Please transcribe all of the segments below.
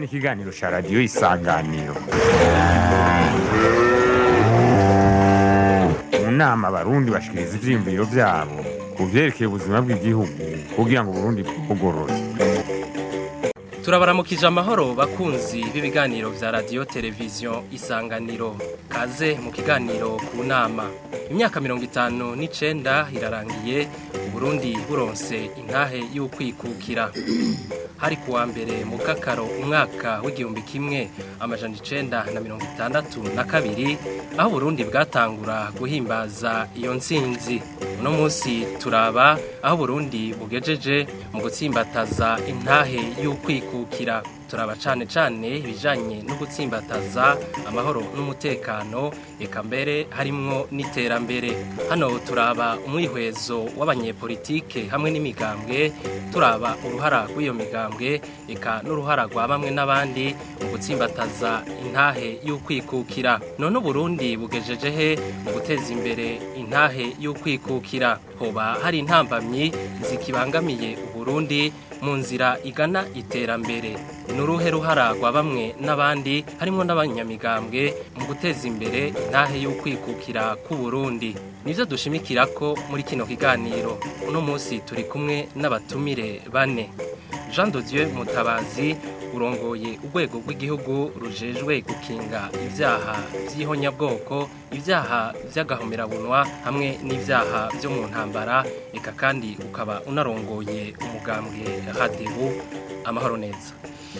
ikiganiro cya radiyo isanganiro mu nama abarundi bashikiriza ivyiyumviro vyabo ku vyerekeye ubuzima bw'igihugu kugira ngo uburundi bwugorore turabaramukije amahoro bakunzi b'ibiganiro vya radiyo televiziyo isanganiro kaze mu kiganiro ku nama imyaka mirongo itanu n'icenda irarangiye uburundi buronse intahe y'ukwikukira hari kuwa mbere mu kakaro umwaka w'igihumbi kimwe amajana icenda na mirongo itandatu na kabiri aho uburundi bwatangura guhimbaza iyo ntsinzi uno munsi turaba aho uburundi bugejeje mu gutsimbataza intahe y'ukwikukira turaba cane cane ibijanye no gutsimbataza amahoro n'umutekano eka mbere harimwo n'iterambere hano turaba umwihwezo w'abanyepolitike hamwe n'imigambwe turaba uruhara rw'iyo migambwe eka n'uruhara rwa bamwe n'abandi mu gutsimbataza intahe y'ukwikukira none uburundi bugejeje he mu guteza imbere intahe y'ukwikukira hoba hari intambamyi zikibangamiye uburundi mu nzira igana iterambere ni uruhe ruhara rwa bamwe n'abandi harimo n'abanyamigambwe mu guteza imbere intahe y'ukwikukira k'uburundi nivyo dushimikira ko muri kino kiganiro uno munsi turi kumwe n'abatumire bane jean de dieu mutabazi urongoye urwego rw'igihugu rujejwe gukinga ibyaha by'ihonyabwoko ibyaha by'agahomerabunwa hamwe n'ibyaha byo mu ntambara eka kandi ukaba unarongoye umugambwe hadebu amahoro neza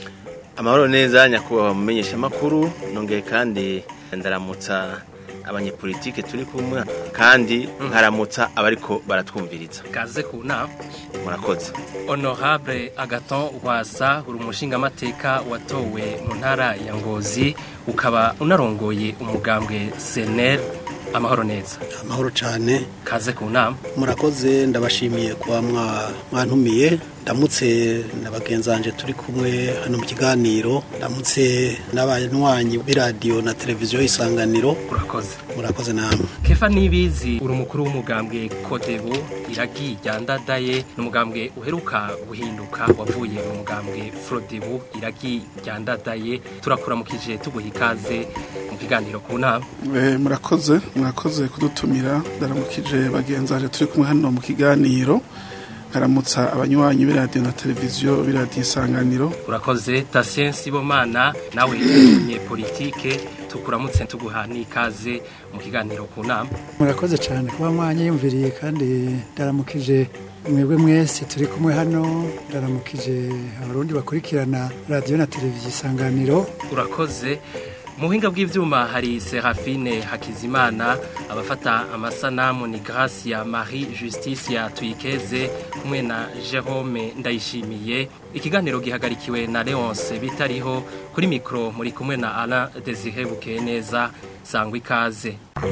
amahoro neza nyakubahwa mumenyesha amakuru nongeye kandi ndaramutsa abanyepolitike turi kumwe kandi nkaramutsa abariko baratwumviriza kaze ku nama murakoze honorable agaton rwasa uri umushingamateka watowe mu ntara ya ngozi ukaba unarongoye umugambwe senel amahoro neza amahoro cyane kaze ku nama murakoze ndabashimiye kuba mwantumiye ndamutse na bagenzanje turi kumwe hano mu kiganiro ndamutse n'abanywanyi b'iradiyo na televiziyo isanganiro urakoze murakoze namwe kefa nibizi uri umukuru w'umugambwe kodebo iragi ryandadaye ni umugambwe uheruka guhinduka wavuye mu mugambwe frodebu iragi ryandadaye turakuramukije tuguha ikaze mu kiganiro ku nama murakoze murakoze kudutumira ndaramukije bagenzanje turi kumwe hano mu kiganiro karamutsa abanywanyi b'iradiyo na televiziyo b'iradiyo isanganiro urakoze tasien sibomana nawe nye politike tukuramutse tuguha n'ikaze mu kiganiro ku nama murakoze cyane kuba mwanyiyumviriye kandi ndaramukije mwebwe mwese turi kumwe hano ndaramukije abarundi bakurikirana radiyo na televiziyo isanganiro urakoze mu buhinga bw'ibyuma hari serafine hakizimana abafata amasanamu ni gracia marie justice ya tuyikeze kumwe na jerome ndayishimiye ikiganiro gihagarikiwe na leonce bitariho kuri mikoro muri kumwe na alain desire bukeye neza sangwa ikaze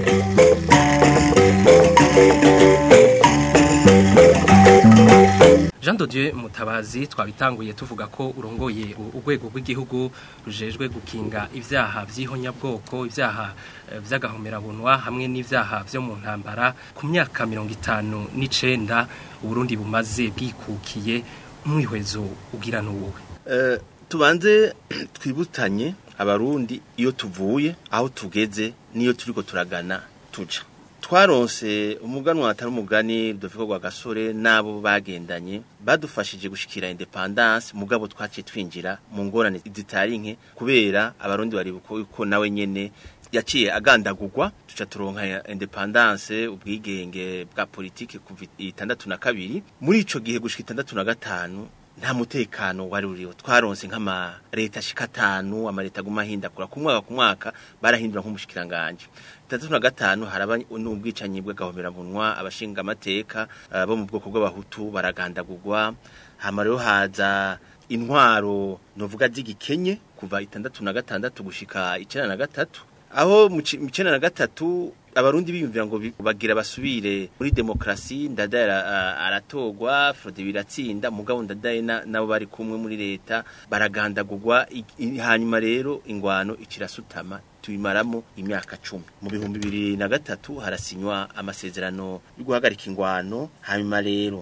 jean Dieu mutabazi twabitanguye tuvuga ko urongoye urwego rw'igihugu rujejwe gukinga ibyaha by'ihonyabwoko ibyaha by'agahomerabunwa hamwe n'ibyaha byo mu ntambara ku myaka mirongo itanu n'icenda uburundi bumaze bwikukiye umwihwezo ugira n'uwowe tubanze twibutanye abarundi iyo tuvuye aho tugeze n'iyo turiko turagana tuja twaronse umuganwa atari umugani dufiko gwa gasore nabo bagendanye badufashije gushikira independence mugabo twaciye twinjira mu ngorane zitarinke kubera abarundi bari uko nawe nyene yaciye agandagurwa tuca turonka independence ubwigenge bwa politike kuva itandatu na kabiri muri ico gihe gushika itandatu na gatanu nta mutekano wari uriho twaronse nk'ama leta shika atanu ama leta guma hindakura ku mwaka ku mwaka barahindura nk'umushikiranganje itandatu na gatanu haraba n'ubwicanyi bw'agahomeranwa abashinga amateka uh, bo mu bwoko bw'abahutu baragandagurwa hama rero haza intwaro novuga z'igikenye kuva itandatu na gatandatu gushika icenda na gatatu aho mu icenda na gatatu abarundi biyumvira ngo bagira basubire muri demokrasi ndadaye aratogwa frode biratsinda mugabo ndadaye nabo bari kumwe muri leta baragandagurwa hanyuma rero ingwano ikirasutama tubimaramo imyaka cumi mu bihumbi bibiri na gatatu harasinywa amasezerano yo guhagarika ingwano hanyuma rero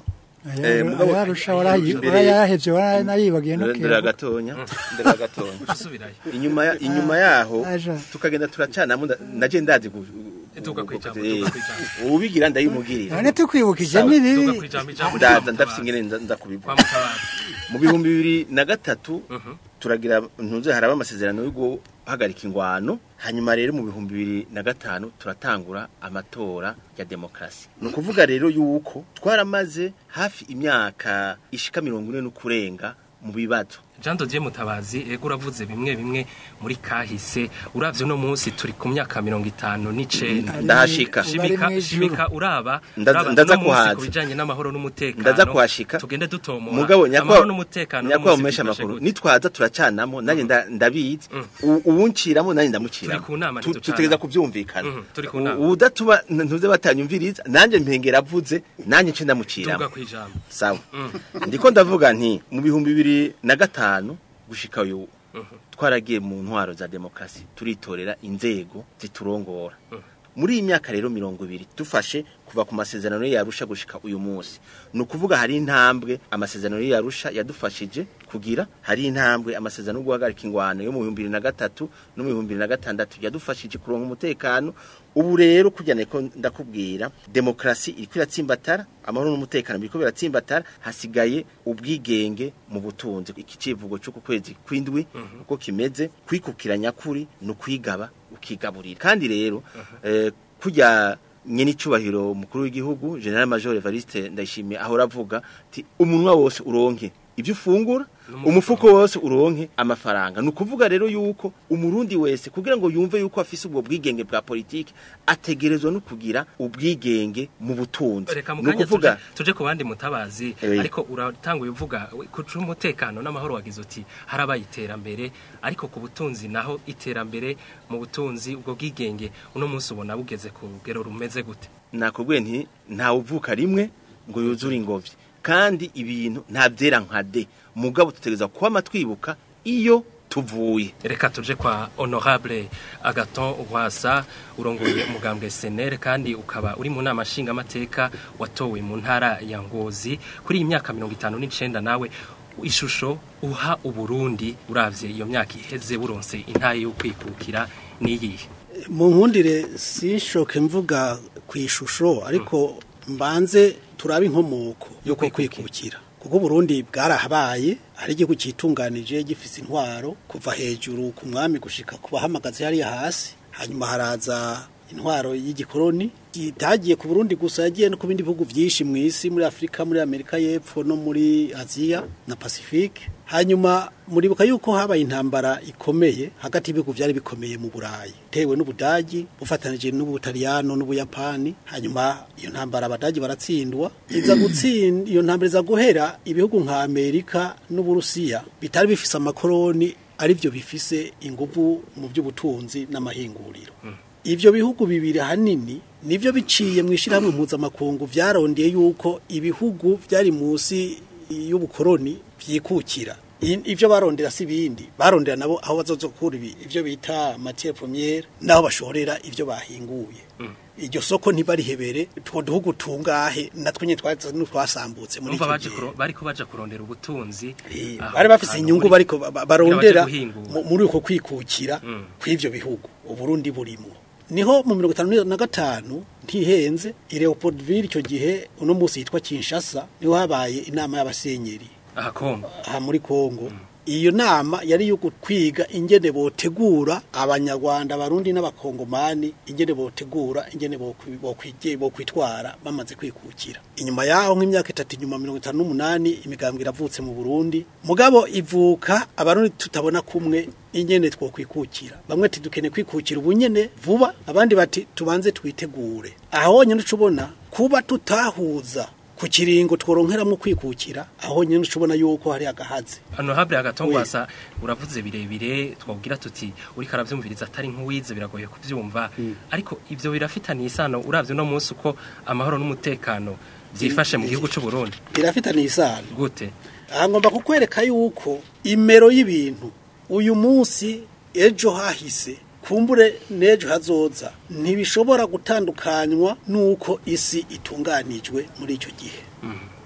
Eh, mugabo- ayarusha warayi- imbere- warayahevye waranayibagiye no ndera gatonya ndera gatonya usubirayo inyuma ya- inyuma yaho aja. tukagenda turacanamo nda- naje ndazi gu- Duga kwijambo, eh, duga kwijambo. ubigira ndayimubwirira none tukwibukije Sawa, n'ibibi duga kwijambo ijambo ndaza ry'umutabazi. ndafite ingene nza- nza kwa kubivuga mutabazi mu bihumbi bibiri na gatatu Mhm. turagira ntuze haraba amasezerano yo guhagarika ingwano hanyuma rero mu bihumbi bibiri na gatanu turatangura amatora ya demokarasi ni ukuvuga rero yuko twaramaze hafi imyaka ishika mirongo ine n'ukurenga mu bibazo Jean Dodier Mutabazi ego uravuze bimwe bimwe muri kahise uravye no munsi turi ku myaka mirongo itanu n'icenda ndahashika Ubu shimika bari mw'ijuru. shimika uraba Ndaza- uraba ndaza no munsi kuhaza. ku bijanye n'amahoro n'umutekano ndaza kuhashika tugende dutomora mugabo amahoro nyakwa n'umutekano nyakwa no munsi mumesha bifashe amakuru gute? nitwaza turacanamo nanjye nda- ndabizi Mm. U- uwunciramo nanjye ndamuciramo Turi ku nama Tu- ntiducana. tutegeza kuvyumvikana Mhm, turi ku nama. U- uwudatuma n- ntuze batanyumviriza nanjye mpengera avuze nanjye nce duga ndamuciramo kwijambo sawa ndiko ndavuga nti mu bihumbi bibiri na gatanu gushika uyu twaragiye mu ntwaro za demokarasi turitorera inzego ziturongora muri iyi myaka rero mirongo ibiri dufashe kuva ku masezerano yarusha gushika uyu munsi ni ukuvuga hari intambwe amasezerano yarusha yadufashije kugira hari intambwe amasezerano yo guhagarika ingwano yo mu bihumbi bibiri na gatatu no mu bihumbi bibiri na gatandatu yadufashije kuronka umutekano ubu rero kujya niko ndakubwira demokarasi iriko iratsimbatara amahoro n'umutekano biriko biratsimbatara hasigaye ubwigenge mu butunzi iki civugo cyo ku kwezi kwindwi uko kimeze kwikukira nyakuri ni ukwigaba ukigaburira kandi rero eh, kujya nyene icubahiro mukuru w'igihugu General Major Evariste Ndayishimiye ahora avuga ati umunwa wose uronke ibyo ufungura umufuko wose uronke amafaranga ni ukuvuga rero yuko umurundi wese kugira ngo yumve yuko afise ubwo bwigenge bwa politiki ategerezwa no kugira ubwigenge mu butunzi reka ni mukanya ukuvuga tuje, tuje ku bandi mutabazi Eh. ariko uratanguye uvuga kuca umutekano n'amahoro wagize uti harabaye iterambere ariko ku butunzi naho iterambere mu butunzi ubwo bwigenge uno munsi ubona bugeze ku rugero rumeze gute nakubwiye nti ntawe uvuka rimwe ngo yuzure ingobyi kandi ibintu nta byera nka de mugabo tutegereza kuba twibuka iyo tuvuye reka tuje kwa honorable agaton rwasa urongoye umugambwe senere kandi ukaba uri mu nama nshingamateka watowe mu ntara ya ngozi kuri iyi myaka mirongo itanu n'icenda nawe ishusho uha uburundi uravye iyo myaka iheze buronse intaye yo kwikukira niyihe mu nkundire sinshoke mvuga ku ishusho ariko mbanze turabe inkomoko yo kwikukira kuko Burundi bwarahabaye hari igihugu cyitunganije gifise intwaro kuva hejuru ku mwami gushika ku bahamagazi hariya hasi hanyuma haraza intwaro y'igikoroni itagiye ku Burundi gusa yagiye no ku bindi bihugu byinshi mu isi muri Afrika muri Amerika y'Epfo no muri Aziya na Pacifique hanyuma muribuka yuko habaye intambara ikomeye hagati y'ibihugu byari bikomeye mu Burayi tewe n'Ubudagi bufatanije n'Ubutaliyano n'Ubuyapani hanyuma iyo ntambara abadagi baratsindwa iza gutsinda iyo ntambara iza guhera ibihugu nka Amerika n'Uburusiya bitari bifise amakoroni ari byo bifise inguvu mu by'ubutunzi n'amahinguriro Ivyo bihugu bibiri hanini nivyo biciye mu ishyirahamwe mpuzamakungu vyarondeye yuko ibihugu vyari munsi y'ubukoroni vyikukira I- ivyo barondera si bindi barondera nabo aho bazozokura ibi ivyo bita matière première naho bashorera ivyo bahinguye iryo soko ntibarihebere two duhugu tungahe natwe nyine twari twasambutse muri umva icyo baje gihe kuro- bariko baja kurondera ubutunzi Eh, aho bari bafise hantu inyungu muri- bariko ba- ba- barondera kugira baje guhingura. mu- muri uko kwikukira kw'ivyo bihugu uburundi burimwo niho mu mirongo itanu na gatanu ntihenze i leopoldville icyo gihe uno munsi yitwa kinshasa niho habaye inama y'abasenyeri aha kongo aha muri Kongo iyo nama yari yo kwiga ingene botegura abanyarwanda barundi n'abakongomani ingene botegura ingene bokwi- bokwige bokwitwara bamaze kwikukira inyuma yaho nk'imyaka itatu inyuma mirongo itanu n'umunani imigambwe iravutse mu Burundi mugabo ivuka abarundi tutabona kumwe ingene twokwikukira bamwe ati dukeneye kwikukira ubunyene vuba abandi bati tubanze twitegure aho nyine ucubona kuba tutahuza ku kiringo tworonkeramwo kwikukira aho nyine ucubona yuko hari agahazi honorable agatongwasa uravuze birebire twabwira tuti uriko aravyumviriza atari nk'uwize biragoye kuvyumva ariko ivyo birafitaniye isano uravye no munsi uko amahoro n'umutekano vyifashe mu gihugu c'u Burundi birafitaniye isano gute aha ngomba kukwereka yuko imero y'ibintu uyu munsi ejo hahise kumbure n'ejo hazoza ntibishobora gutandukanywa n'uko isi itunganijwe muri icyo gihe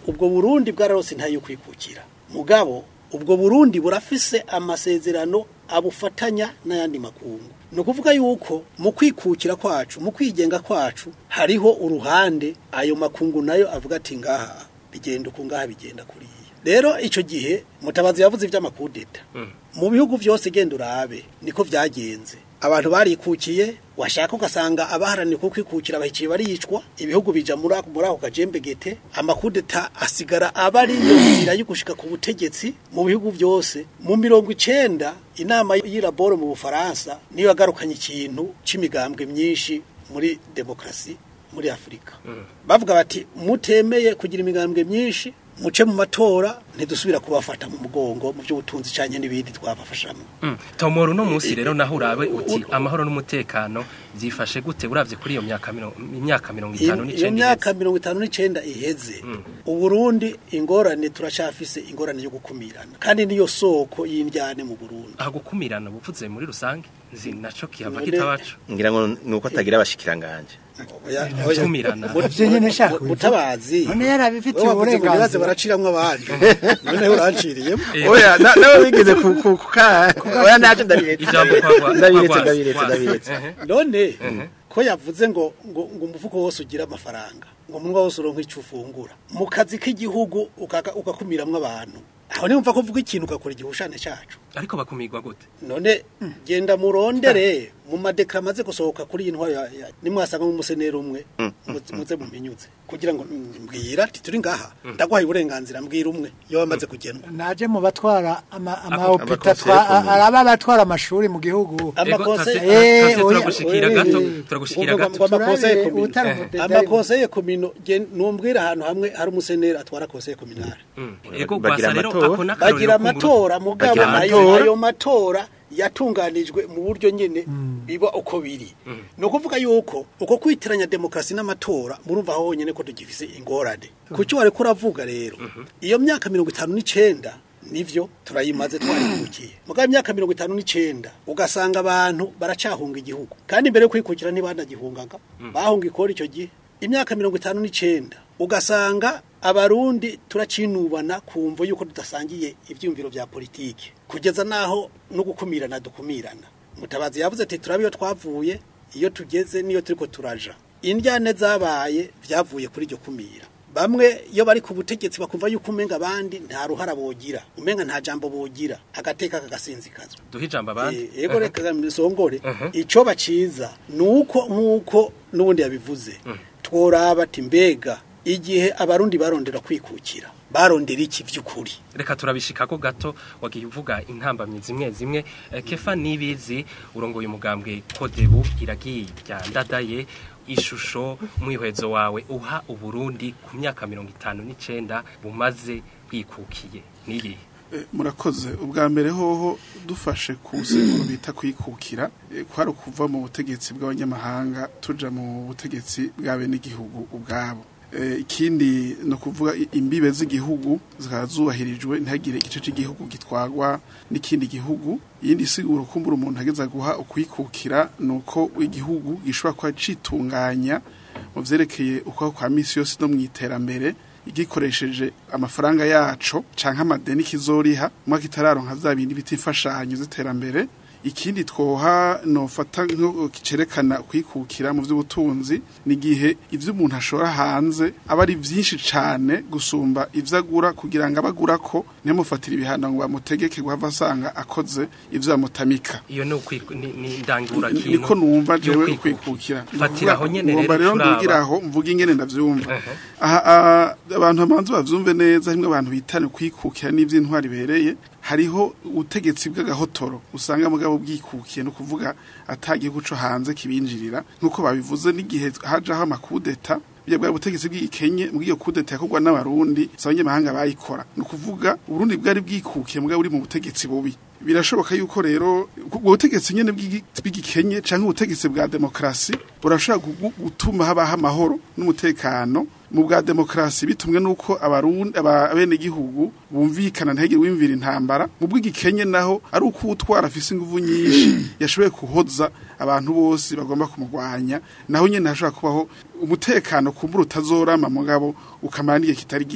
ubwo burundi bwararose ntayo kwikukira mugabo ubwo burundi burafise amasezerano abufatanya n'ayandi makungu ni ukuvuga yuko mu kwikukira kwacu mu kwigenga kwacu hariho uruhande ayo makungu nayo avuga ati ngaha bigenda uku ngaha bigenda kuriya rero icyo gihe mutabazi yavuze iby'amakudeta mu bihugu byose genda urabe niko byagenze abantu barikukiye washaka ugasanga abaharanira ko kwikukira bahiciye baricwa ibihugu bija muri ako muri ako kajembegete amakudeta asigara aba ari iyo nzira yo gushika ku butegetsi mu bihugu byose mu mirongo icenda inama y'iraboro mu bufaransa niyo yagarukanye ikintu c'imigambwe myinshi muri demokrasi muri afurika bavuga bati mutemeye kugira imigambwe myinshi muce mu matora ntidusubira kubafata mu mugongo mu by'ubutunzi cyane n'ibindi twabafashamo tomora uno munsi rero naho urabe uti amahoro n'umutekano byifashe gute uravye kuri iyo myaka mirongo imyaka mirongo itanu iyo n'icenda myaka mirongo itanu n'icenda iheze uburundi ingorane turacafise ingorane yo gukumirana kandi niyo soko y'indyane mu burundi aha gukumirana buvuze muri rusange nzi naco kihava None- kitabaco ngira ngo nuko atagira abashikiranganje Oya, oya. gukumirana Mu- Ivyo nyene nshaka mu- mutabazi none yarabifitiye Wowe wavuze ngo uburenganzira. ntibaze baraciramwo abandi noneho uranciriyemo Eh, oya na- nawe wigeze ku ku ku ka oya naje ndabiretse ijambo kwagwa ndabiretse kwagwa- ndabiretse kwagwa- ndabiretse Ehe. none ko yavuze ngo ngo ngo umufuko wose ugira amafaranga ngo umunwa wose uronka icyo ufungura mu kazi k'igihugu ukaka- ugakumiramwo abantu aho nimva ko uvuga ikintu ugakora igihushane cyacu ariko bakumirwa gute none genda murondere mu madekara amaze gusohoka kuri iyi ntwaro ya- ya- nimwasanga umuseneri umwe muze- muze muminyuze kugira ngo mm, mbwira ati turi ngaha ndaguhaye uburenganzira mbwira umwe iyo wamaze kugenwa naje mu batwara ama- Ako- amahopita amakonseye twa- komune. araba abatwara amashuri mu gihugu Ego, amakonseye tase- Eh, tase oya, turagushikira oya, gato oya. turagushikira Ngo- gato ngo amakonseye Turabire komine. utari Eh. umudedari. amakonseye komino gen- numbwira ahantu hamwe hari umuseneri atwara konseye kominari Mm. ego Bagira gwasa rero amatora. ako n'akarorero bagira k'Uburundi. amatora mugabo Bagira ayo amatora. ayo matora yatunganijwe mu buryo nyene biba uko biri ni ukuvuga yuko uko kwitiranya demokarasi n'amatora murumva aho honyene ko tugifise ingorane kuki wariko uravuga rero iyo myaka mirongo itanu n'icenda nivyo turayimaze twarikukiye mugabo imyaka mirongo itanu n'icenda ugasanga abantu baracahunga igihugu kandi mbere yo kwikukira ntibanagihungaga bahunga ikora icyo gihe imyaka mirongo itanu n'icenda ugasanga abarundi turacinubana kumva yuko tudasangiye ivyumviro vya politiki kugeza naho no gukumirana dukumirana mutabazi yavuze ati turabe iyo twavuye iyo tugeze niyo turiko turaja indyane zabaye vyavuye kuri iryo kumira bamwe iyo bari ku butegetsi bakumva yuko umenga abandi nta ruhara bogira umenga nta jambo bogira agateka kagasinzikazwa duhe ijambo abandi Eh, yego reka misongore ico baciza nuko nkuko nubundi yabivuze tworaba ati mbega igihe abarundi barondera kwikukira barondera iki vy'ukuri reka turabishikako gato wagiye uvuga intambamyi zimwe zimwe Eh, kefa nibizi urongoye umugambwe kodebu iragiye rya ndadaye ishusho mwihwezo wawe uha uburundi ku myaka mirongo itanu n'icenda bumaze bwikukiye nirihe Eh, murakoze ubwa mbere hoho dufashe ku nsiguro bita kwikukira eh, kwari ukuva mu butegetsi bw'abanyamahanga tuja mu butegetsi bw'abenegihugu ubwabo Eh, ikindi ni ukuvuga i- imbibe z'igihugu zikaba zubahirijwe ntihagire igice cy'igihugu gitwagwa n'ikindi gihugu iyindi siguro kumbura umuntu ageza guha ukwikukira ni uko igihugu gishobora kuba citunganya mu vyerekeye uko kwa misi yose no mu iterambere igikoresheje amafaranga yaco canke amadeni kizoriha mwaka itararonka vya bindi bita imfashanyo z'iterambere ikindi twoha nofata nko kicerekana kwikukira mu vy'ubutunzi ni igihe ivyo umuntu ashora hanze aba ari vyinshi cane gusumba ivyo agura kugira ngo abagura ko ntimufatire ibihano ngo bamutegeke guhava asanga akoze ivyo bamutamika iyo ni ukwiku- ni- ni ndangura niko numva jewe ukwikukira fatira aho nyene ngomba rero rero turaba. ndugira aho mvuga ingene ndavyumva Ehe. aha aha, abantu bamanze bavyumve neza hamwe abantu bitane kwikukira n'ivy'intwari bereye hariho ubutegetsi bw'agahotoro usanga mugabo bwikukiye no kuvuga atagihugu co hanze kibinjirira nkuko babivuze n'igihe hajaho amakudeta bya bwa butegetsi bw'ikenye mu gihe kudeta yakorwa n'abarundi abanyamahanga bayikora ni ukuvuga uburundi bwari bwikukiye mugabo buri mu butegetsi bubi birashoboka yuko rero ubwo butegetsi nyene bw'igi- bw'igikenye canke ubutegetsi bwa demokrasi burashobora gu- gutuma habaho amahoro n'umutekano mu bwa demokrasi bitumwe nuko abarundi abenegihugu bumvikana ntihagire wimvira intambara mu bw'igikenye naho ari uko utwara afise inguvu nyinshi yashoboye kuhoza abantu bose bagomba kumurwanya naho nyene hashobora kubaho umutekano kumbura utazorama mugabo ukamara n'igihe kitari gito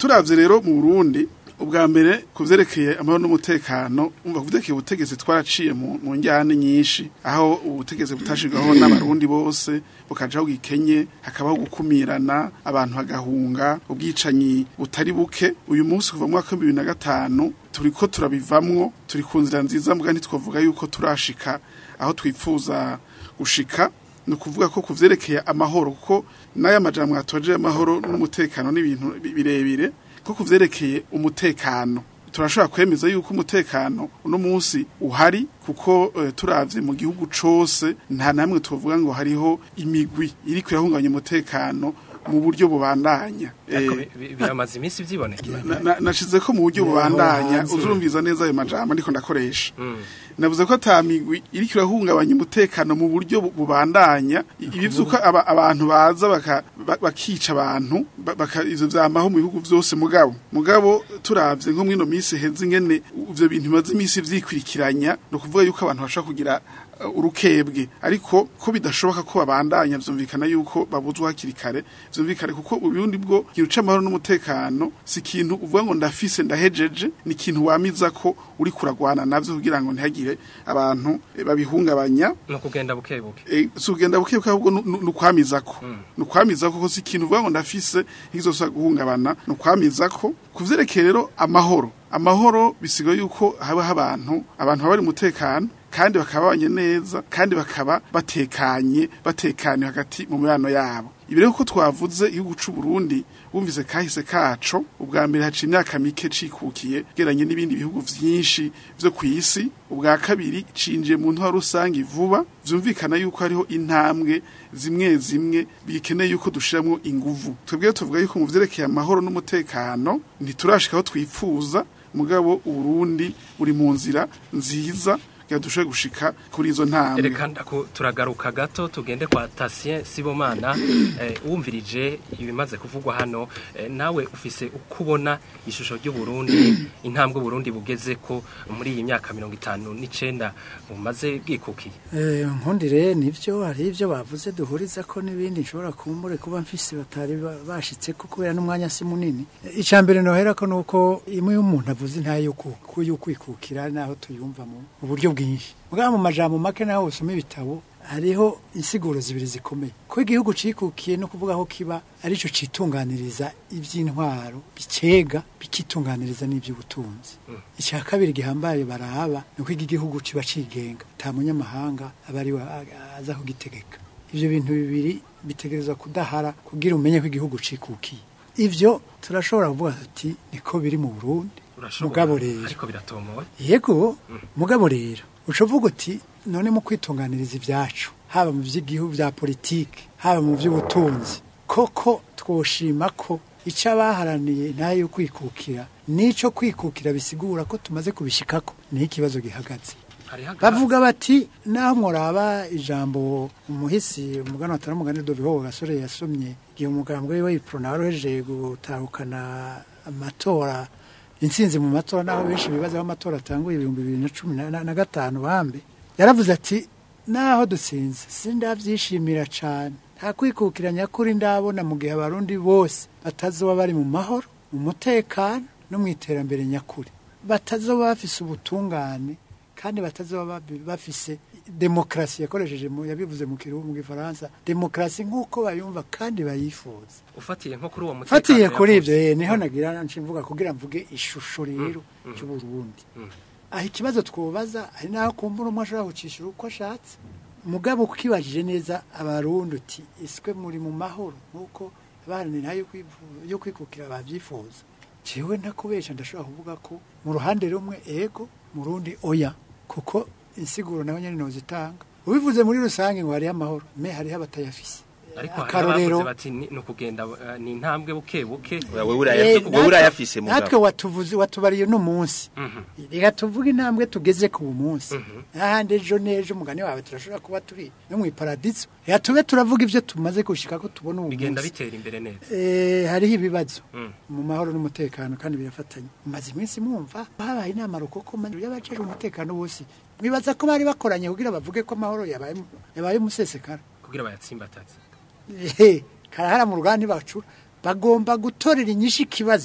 turavye rero mu Burundi ubwa mbere kuvyerekeye amahoro n'umutekano umva kuvyerekeye ubutegetsi twaraciye mu, mu njyane nyinshi aho ubutegetsi butashirwaho n'abarundi bose bukajaho gikenye hakabaho gukumirana abantu bagahunga ubwicanyi butari buke uyu munsi kuva mu mwaka wa 2005 turiko turabivamwo turi ku nzira nziza mbwa ntitwavuga yuko turashika aho twifuza gushika ni ukuvuga ko kuvyerekeye amahoro kuko n'aya majambo atoje amahoro n'umutekano n'ibintu bi- birebire ko kuvyerekeye umutekano turashobora kwemeza yuko umutekano uno munsi uhari kuko uh, turavye mu gihugu cose nta namwe tuvuga ngo hariho imigwi iri kuyahungabanya umutekano mu buryo bubandanya ariko Eh, bi- bi- biramaze iminsi vyibonekera na- na- nashize ko mu buryo Aho bubandanya hanze. uzurumviza neza ayo majambo ndiko ndakoresha Mm. navuze ko ata migwi iri kirahungabanya umutekano mu buryo bu- bubandanya ibi vyuko aba- abantu baza baka- ba- bakica abantu ba- baka ivyo vyamaho mu bihugu vyose mugabo mugabo turavye nko mwino minsi heze ingene ivyo bintu bimaze imisi vyikwirikiranya no kuvuga yuko abantu bashaka kugira uh, urukebwe ariko ko bidashoboka ko babandanya vyumvikana yuko babuzwa hakiri kare vyumvikane kuko ubundi bwo ikintu c'amahoro n'umutekano si ikintu uvuga ngo ndafise ndahejeje ni ikintu wamiza ko uri kuragwana navyo kugira ngo ntihagire abantu eh, babihungabanya no kugenda buke buke Eh, si ugenda bukebuke ahubwo nu- nu- ni ukwamizako ni ukwamizako ko si ikintu uvuga ngo ndafise ntikizosa guhungabana ni ukwamizako ku vyerekeye rero amahoro amahoro bisigaye yuko habaho abantu abantu baba bari umutekano kandi bakaba babanye neza kandi bakaba batekanye batekanye hagati mu mibano yabo ibi rero ko twavuze igihugu c'u Burundi bumvise kahise kaco ubwa mbere haca imyaka mike cikukiye geranye n'ibindi bihugu vyinshi vyo kw'isi ubwa kabiri cinjiye mu ntwaro rusange vuba vyumvikana yuko hariho intambwe zimwe zimwe bikeneye yuko dushiramwo inguvu twebwe tuvuga yuko mu vyerekeye amahoro n'umutekano ntiturashika aho twifuza mugabo uburundi buri mu nzira nziza kugira dushobore gushika kuri izo ntambwe reka ndaku- turagaruka gato tugende kwa Tatien Sibomana eh, wumvirije ibimaze kuvugwa hano eh, nawe ufise uko ubona ishusho ry'u Burundi intambwe Burundi bugeze ko muri iyi myaka 59 bumaze bwikukiye Eh, nkundire nivyo hari ivyo bavuze duhuriza ko n'ibindi nshobora kumbure kuba mfise batari ba- bashitse ko kubera n'umwanya si munini Eh, ica mbere nohera ko nuko imwe y'umuntu avuze ntayo yuku- yukwikukira naho tuyumva mu mu buryo bwinshi mugabo mu majambo make naho usoma ibitabo hariho insiguro zibiri zikomeye ko igihugu cikukiye no kuvuga aho kiba arico citunganiriza ivy'intwaro bicega bikitunganiriza n'ivy'ubutunzi icya kabiri gihambaye barahaba ni uko iki gihugu kiba cigenga nta munyamahanga aba ari we a- aza kugitegeka ivyo bintu bibiri bitegerezwa kudahara kugira umenye ko igihugu cikukiye ivyo turashobora kuvuga tuti niko biri mu Burundi urashobora mugabo rero ariko biratomoye yego mugabo rero ucuvuga uti none mu kwitunganiriza ibyacu haba mu by'igihugu bya politiki haba mu by'ubutunzi koko twoshima ko icyo abaharaniye ntayo yo kwikukira n'icyo kwikukira bisigura ko tumaze kubishikako niho ikibazo gihagaze hari haga bavuga bati naho muraba ijambo umuhisi umugani watari umugani doviho gasore yasomye igihe umugambwe we iprona wari uhejeje gutahukana amatora intsinzi mu matora naho benshi bibaza aho amatora atanguye ibihumbi bibiri na cumi na- na na gatanu bambe yaravuze ati naho dutsinze sindabyishimira cyane nta kwikukira nyakuri ndabona mu gihe abarundi bose batazoba bari mu mahoro mu mutekano no mu iterambere nyakuri batazoba bafise ubutungane kandi batazoba babi- bafise demokarasi yakoresheje mu yabivuze mu kiruhu mu gifaransa demokarasi nk'uko bayumva kandi bayifuza ufatiye nko kuri uwo mutekano fatiye kuri yavuze. ibyo eh, niho nagira mvuga kugira mvuge ishusho rero cy'uburundi aho ikibazo twobaza ari naho kumbura umwe ashobora gucishura uko ashatse mugabo ukibajije neza abarundi uti iswe muri mu mahoro nk'uko abaharanira yo kwivu- yo kwikukira babyifuza jewe ntakubesha ndashobora kuvuga ko mu ruhande rumwe ego mu rundi oya kuko insiguro naho nyene nozitanga ubivuze muri rusange ngo hariho amahoro me hariho abatayafise ariko hari akarorero abavuze bati ni ni ukugenda eh, ni intambwe buke buke wewe urayafise wewe urayafise natwe mugabo watuvuze watubariye no munsi reka tuvuge intambwe tugeze ku munsi ahandi ejo n'ejo umugani wawe turashobora kuba turi no mu iparadiso reka tube turavuga ibyo tumaze gushika ko tubona ubu bigenda munsi bitera imbere neza Eh, hariho ibibazo Mm. mu mahoro n'umutekano kandi birafatanye mumaze iminsi mwumva habaye inama rukoko y'abajejwe umutekano bose mwibaza ko bari bakoranye kugira bavuge ko amahoro yabaye yabaye umusesekara kugira bayatsimbataze Ehe, karahara mu ruganda ntibacura bagomba gutorera inyishu ikibazo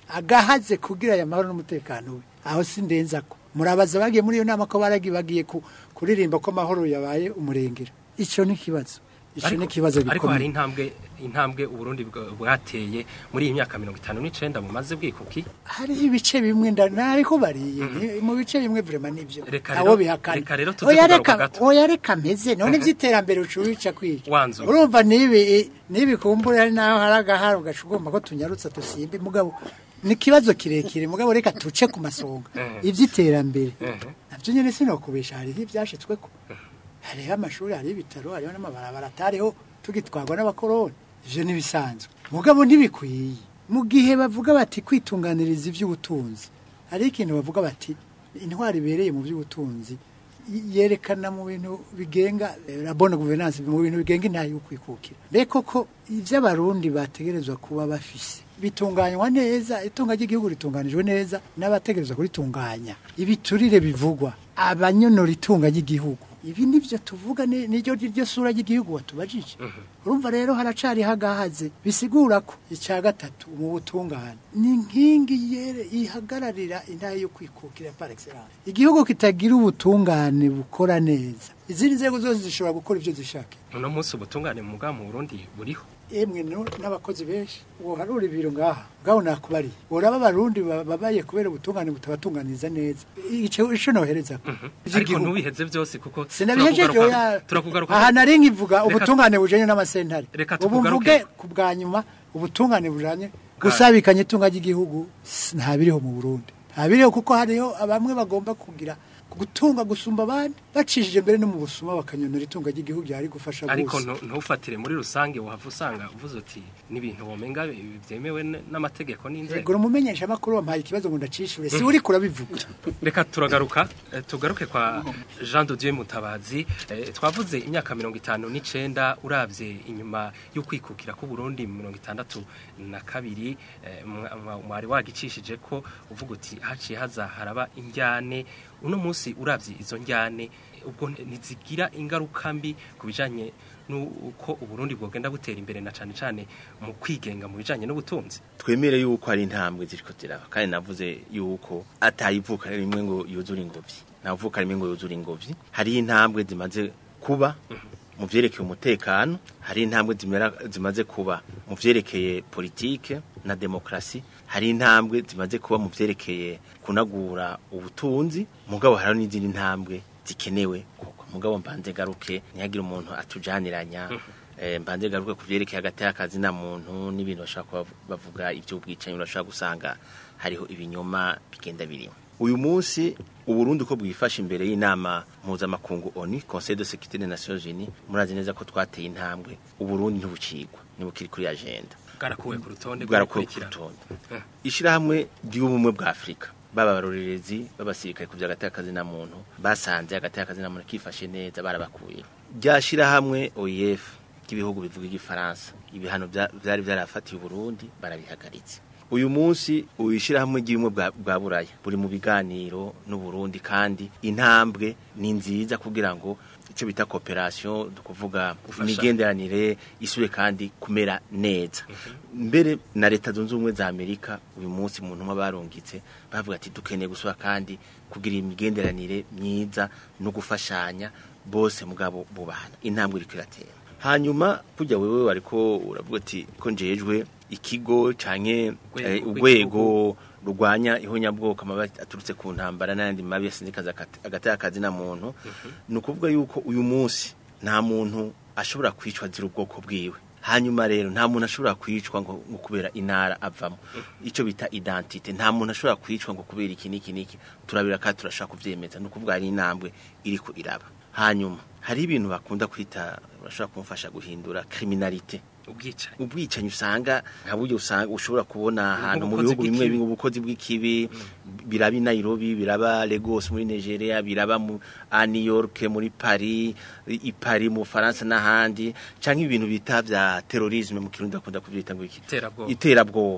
agahaze kugira aya mahoro n'umutekano we aho sindenza ko murabaza bagiye muri iyo nama ko baragi bagiye ku- kuririmba ko amahoro yabaye umurengera ico ni kibazo ico ni kibazo ariko hari gikomeye intambwe intambwe uburundi bwa- bwateye muri iyi myaka mirongo itanu n'icenda mumaze bwikuki hariho ibice bimwe ndariko bariye ni- mu bice bimwe vraiment nivyo Reka abo rero- bihakana reka rero tuze oya kugaruka reka gato. oya reka meze none vy'iterambere ucubica kwica Wanzu. urumva nibi nibi kumbura hari naho hari agaharo gaca ugomba ko tunyarutsa dusimbe mugabo ni ikibazo kirekire mugabo reka tuce ku masonga Mhm. ivy'iterambere Mhm. navyo nyene sinokubesha hariho ivyashitsweko hariho amashuri hariho ibitaro hariho n'amabarabara atariho tugitwarwa n'abakoroni ivyo ntibisanzwe mugabo ntibikwiye mu gihe bavuga bati kwitunganiriza ivy'ubutunzi hariho ikintu bavuga bati intwari ibereye mu by'ubutunzi y- yerekana mu bintu bigenga eh, la bonne gouvernance mu bintu bigenga intahe y'ukwikukira mbeko ko ivy'abarundi bategerezwa kuba bafise bitunganywa neza itunga ry'igihugu ritunganijwe neza n'abategerezwa kuritunganya ibiturire bivugwa abanyonora itunga ry'igihugu ibi nivyo tuvuga ni- niryo ryo sura ry'igihugu watubajije urumva rero haracari hagahaze bisigura ko icya gatatu mu butungane ni inkingi yere ihagararira intahe yo kwikukira par excellence igihugu kitagira ubutungane bukora neza izindi nzego zose zishobora gukora ivyo zishaka uno munsi ubutungane mu bwa mu burundi buriho emwe no- n'abakozi benshi uwo harura ibiro ngaha ngaho nakubariye uraba abarundi ba- babaye kubera ubutungane butabatunganiza neza ico ico nohereza ko ariko ntubiheze byose kuko sinabihejeje turakugaruka- oya turakugaruka aha nari nkivuga Reka- ubutungane bujanye n'amasentare Reka ubu tukugaruke- mvuge ku bwa nyuma ubutungane bujanye gusabikanya itunga ry'igihugu s- ntabiriho mu Burundi ntabiriho kuko hariho bamwe bagomba kugira gutunga gusumba abandi bacishije mbere no mu busuma bakanyonora itunga ry'igihugu ryari gufasha ariko bose ntu- ntufatire muri rusange wahava usanga uvuze uti n'ibintu womenga bi- byemewe n- n'amategeko n'inzego Ego umumenyesha makuru wampaye ikibazo ngo ndacishure si uri kurabivuga reka turagaruka eh, tugaruke kwa Jean de Dieu Mutabazi Eh, twavuze imyaka mirongo itanu n'icenda uravye inyuma y'ukwikukira ku Burundi mu mirongo itandatu na kabiri eh, mwa- mwa- mwari wagicishije ko uvuga uti haciye haza haraba injyane uno munsi uravye izo njyane ubwo ntizigira ingaruka mbi ku bijanye n'uko uburundi bwogenda butera imbere na cane cane mu kwigenga mu bijanye n'ubutunzi twemere yuko hari intambwe ziriko ziraba kandi navuze yuko atayivuka rimwe ngo yuzure ingobyi navuka rimwe ngo yuzure ingobyi hari intambwe zimaze kuba mu vyerekeye umutekano hari intambwe zimera- zimaze kuba mu vyerekeye politike na demokrasi hari intambwe zimaze kuba mu vyerekeye kunagura ubutunzi mugabo hari n'izindi ntambwe zikenewe koko mugabo mbanze garuke ntihagire umuntu atujaniranya eh, mbanze garuke ku vyerekeye hagati y'akazi na muntu n'ibintu bashaka kuba bavuga ivy'ubwicanyi urashaka gusanga hariho ibinyoma bigenda birimo uyu munsi uburundi uko bwifashe imbere y'inama mpuzamakungu oni conseil de sécurité des nations unies murazi neza ko twateye intambwe uburundi ntibucigwa ntibukiri kuri agenda bwarakuwe ku rutonde bwarakuwe ku rw'abakurikirana. rutonde Eh. ishirahamwe ry'ubumwe bwa afurika baba abarorerezi b'abasirikare ku vy'agati y'akazina muntu basanze agati y'akazina muntu kifashe neza barabakuye rya shirahamwe oef ry'ibihugu bivuga igifaransa ibihano vya- vyari vyarafatiye uburundi barabihagaritse uyu munsi uyishirahamwe ry'ubumwe bwa, bwa buraya buri mu biganiro n'uburundi kandi intambwe ni nziza kugira ngo ico bita cooperation dukuvuga Gufashanya. imigenderanire isube kandi kumera neza mbere na leta zunze ubumwe za amerika uyu munsi mu ntumwa barungitse bavuga ati dukeneye gusura kandi kugira imigenderanire myiza no gufashanya bose mugabo bubahana intambwe iriko iratera hanyuma kujya wewe wariko uravuga ati ko njejwe ikigo canke Urwego eh, rw'igihugu. urwego rurwanya ihonyabwoko amabi aturutse ku ntambara n'ayandi mabi yasindikaza agati y'akazi na muntu ni ukuvuga yuko uyu munsi nta muntu ashobora kwicwa azira ubwoko bwiwe hanyuma rero nta muntu ashobora kwicwa ngo ngo kubera intara avamo icyo bita identite nta muntu ashobora kwicwa ngo kubera iki n'iki n'iki turabira kandi turashaka kuvyemeza ni ukuvuga hari intambwe iriko iraba hanyuma hari ibintu bakunda kwita bashobora kumufasha guhindura criminalite ubwicanyi ubwicanyi usanga nka buryo usanga ushobora kubona ahantu mu Nk'ubukozi bihugu bimwe bw'ikibi. bimwe ubukozi bw'ikibi biraba i Nairobi biraba Lagos muri Nigeria biraba mu a New York muri Paris i Paris mu Faransa n'ahandi canke ibintu bita vya terrorisme mu kirundi bakunda kuvyita ngo iki Iterabwoba. iterabwoba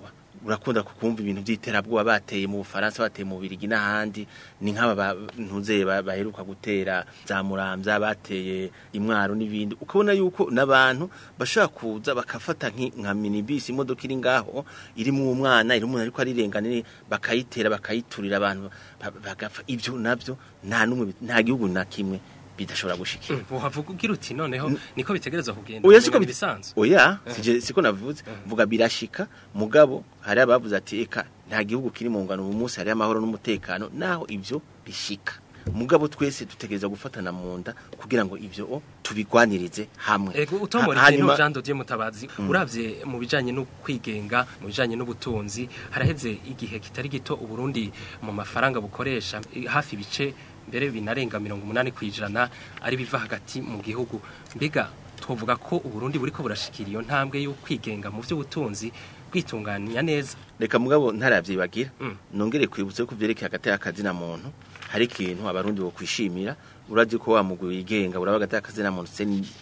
urakunda kukumva ibintu by'iterabwoba bateye mu Bufaransa bateye mu Birigi n'ahandi ni nk'aba ba- ntuze ba- baheruka gutera za Muramvya bateye imwaro n'ibindi ukabona yuko n'abantu bashaka kuza bakafata nki- nka minibus imodoka iri ngaho irimo umwana iri umuntu ariko arirengana bakayitera bakayiturira abantu ba- bagapfa ibyo nabyo nta numwe nta gihugu na kimwe bidashobora gushikira uhavuga ugira uti noneho niko bitegereza kugenda oya siko umenga ibisanzwe oya sije siko navuze mvuga birashika mugabo hari abavuze ati eka nta gihugu kiri mu ngano uyu munsi hari amahoro n'umutekano naho ibyo bishika mugabo twese dutegereza gufatana mu nda kugira ngo ibyo o, tubigwanirize hamwe Ego utomora Ha- ikintu hanyuma- Jean Dodier Mutabazi uravye mu bijanye no kwigenga mu bijanye n'ubutunzi haraheze igihe kitari gito uburundi mu mafaranga bukoresha i- hafi bice mbere binarenga 80 kwijana ari biva hagati mu gihugu mbega twovuga ko uburundi buriko burashikira iyo ntambwe yo kwigenga mu vy'ubutunzi kwitunganya neza reka mugabo ntaravyibagira Mm. nongere kwibutsa ko vyerekeye hagati y'akazi na muntu hari ikintu abarundi bo kwishimira urazi ko wa mugwi wigenga uraba hagati y'akazi na muntu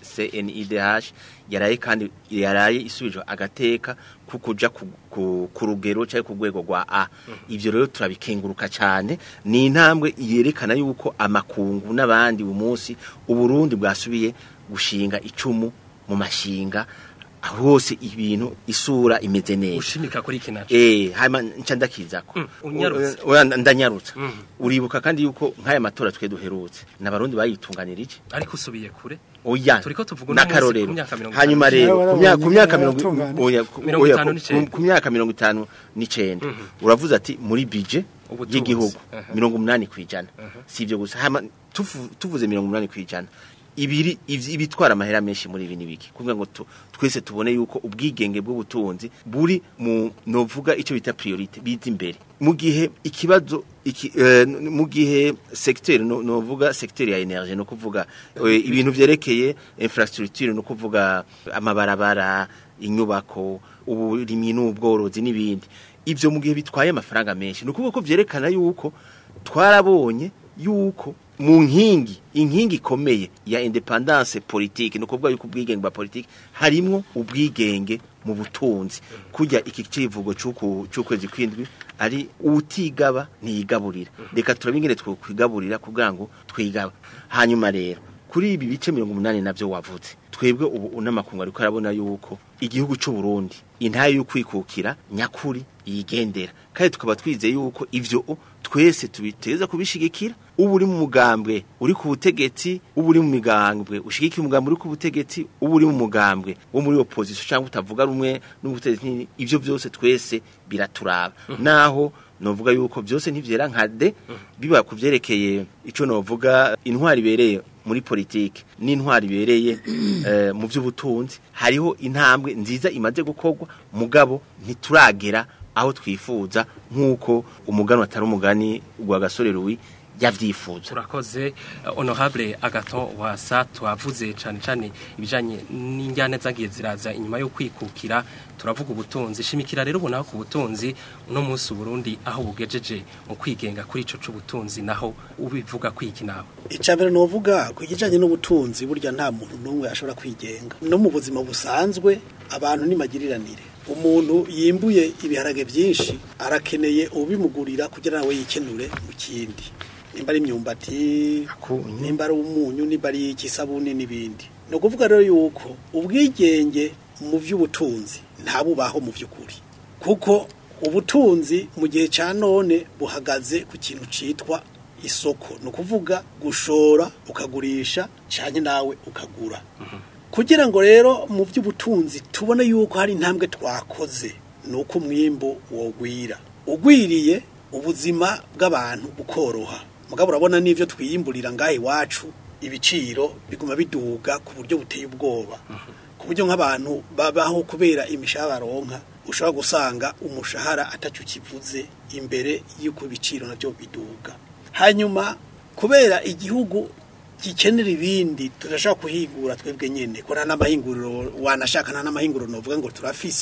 CNIDH yaraye kandi yaraye isubijwe agateka kukuja ku, ku, ku rugero cyangwa ku rwego rwa A ivyo rero turabikenguruka cyane ni intambwe yerekana yuko amakungu n'abandi uyu munsi uburundi bwasubiye gushinga icumu mu mashinga hose ibintu isura imeze neza ushimika kuri iki naco Eh, hama nca ndakizako. Mm, unyarutse. O- oya, ndanyarutsa. Mm. Uribuka kandi yuko nk'aya matora twe duherutse. N'abarundi bayitunganirije. ariko usubiye kure Oya. Turiko tuvuga uno munsi n'akarorero. ku myaka mirongo Hanyuma itanu. rero Nawe ku myaka ku warabonye myaka nyine mirongo yaratunganye. oya ku- Mirongo oya, itanu ku- n'icenda. ku myaka mirongo itanu n'icenda. Uravuze ati muri budget Ubutunzi. y'igihugu Aha. mirongo umunani kwijana. Si ibyo gusa. Hama tuvu- tuvuze mirongo umunani kwijana. ibiri ivy- ibitwara amahera menshi muri ibi nibiki kugira ngo tu, twese tubone yuko ubwigenge bw'ubutunzi buri mu novuga icyo bita priorite biza imbere mu gihe ikibazo iki, eh, n- mu gihe secteur no, novuga secteur ya energie no kuvuga eh, ibintu vyerekeye infrastructure no kuvuga amabarabara inyubako uburimyi n'ubworozi n'ibindi ivyo mu gihe bitwaye amafaranga menshi no kuvuga ko vyerekana yuko twarabonye yuko mu nkingi inkingi ikomeye ya independance politique no kuvuga yuko ubwigenge bwa politique harimwo ubwigenge mu butunzi kujya iki civugo cy'uku cy'ukwezi kwindwi ari utigaba ntiyigaburira reka turabingene twokwigaburira kugira ngo twigaba hanyuma rero kuri ibi bice 180 navyo wavuze twebwe ubu unamakungu ariko arabona yuko igihugu cy'u Burundi intaye yo kwikukira nyakuri yigendera kandi tukaba twizeye yuko ivyo twese tubiteza kubishigikira ubu uri mu mugambwe uri ku butegetsi ubu uri mu migambwe ushigikiye umugambwe uri ku butegetsi ubu uri mu mugambwe wo muri opposition cyangwa utavuga rumwe n'ubutegetsi ivyo byose twese biraturaba naho novuga yuko byose ntivyera nka de biba kuvyerekeye ico novuga intwari ibereye muri politike n'intwari ibereye eh, mu by'ubutunzi hariho intambwe nziza imaze gukorwa mugabo ntituragera aho twifuza nk'uko umuganwa atari umugani gwa gasore Louis yavyifuza turakoze eh, honorable agaton wasa twavuze cyane cyane ibijanye n'injyana zagiye ziraza inyuma yo kwikukira turavuga ubutunzi shimikira rero ubona ku butunzi uno munsi Burundi aho bugejeje mu kwigenga kuri ico c'ubutunzi naho ubivuga kwiki nawe icambere novuga ku kijanye n'ubutunzi burya nta muntu n'umwe ashobora kwigenga no mu buzima busanzwe abantu nimagiriranire umuntu yimbuye ibiharage byinshi arakeneye ubimugurira kugira nawe yikenure mu kindi nimba ari imyumbati nimba ari umunyu nimba ari ikisabuni n'ibindi ni ukuvuga rero yuko ubwigenge mu by'ubutunzi ntabubaho mu by'ukuri kuko ubutunzi mu gihe cya none buhagaze ku kintu cyitwa isoko ni ukuvuga gushora ukagurisha cyane nawe ukagura kugira ngo rero mu by'ubutunzi tubone yuko hari intambwe twakoze ni uko umwimbo wogwira ugwiriye ubuzima bw'abantu bukoroha mugabo urabona n'ibyo twiyimburira ngaha iwacu ibiciro biguma biduga ku buryo buteye ubwoba ku buryo nk'abantu babaho kubera imishahara baronka ushobora gusanga umushahara atacyo kivuze imbere y'uko ibiciro nabyo biduga hanyuma kubera igihugu gikenera ibindi turashaka kuhingura twebwe nyene ko nta n'amahinguriro wanashaka nta n'amahinguriro novuga ngo turafise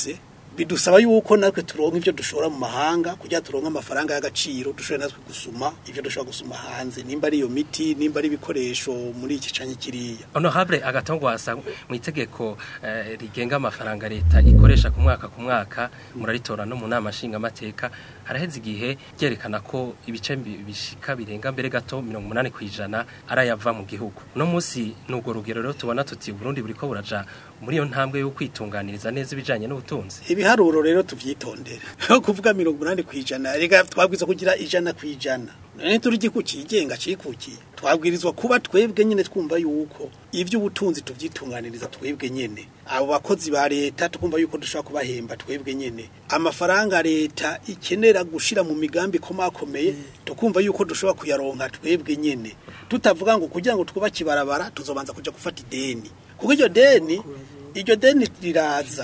bidusaba yuko natwe turonka ivyo dushora mu mahanga kugira turonka amafaranga y'agaciro dushobore natwe gusuma ivyo dushobora gusuma hanze nimba ari iyo miti nimba ari ibikoresho muri iki canke kiriya honorable agatongwasa mu itegeko eh, rigenga amafaranga leta ikoresha ku mwaka ku mwaka muraritora no mu nama nshingamateka haraheze igihe byerekana ko ibice bi- bishika birenga mbere gato mirongo umunani kw'ijana arayava mu gihugu uno munsi n'ubwo rugero rero tubona tuti uburundi buriko buraja muri iyo ntambwe yo kwitunganiriza neza ibijanye n'ubutunzi ibiharuro rero tuvyitondere aho kuvuga mirongo umunani kw'ijana reka twabwirizwa kugira ijana kw'ijana none turi igihugu cigenga cikukiye twabwirizwa kuba twebwe nyene twumva yuko ivy'ubutunzi tuvyitunganiriza twebwe nyene abo bakozi ba leta tukumva yuko dushobora kubahemba twebwe nyene amafaranga leta ikenera gushira mu migambi komakomeye tukumva yuko dushobora kuyaronka twebwe nyene tutavuga ngo kugira ngo twubake ibarabara tuzobanza kuja gufata ideni kuko iryo deni iryo deni riraza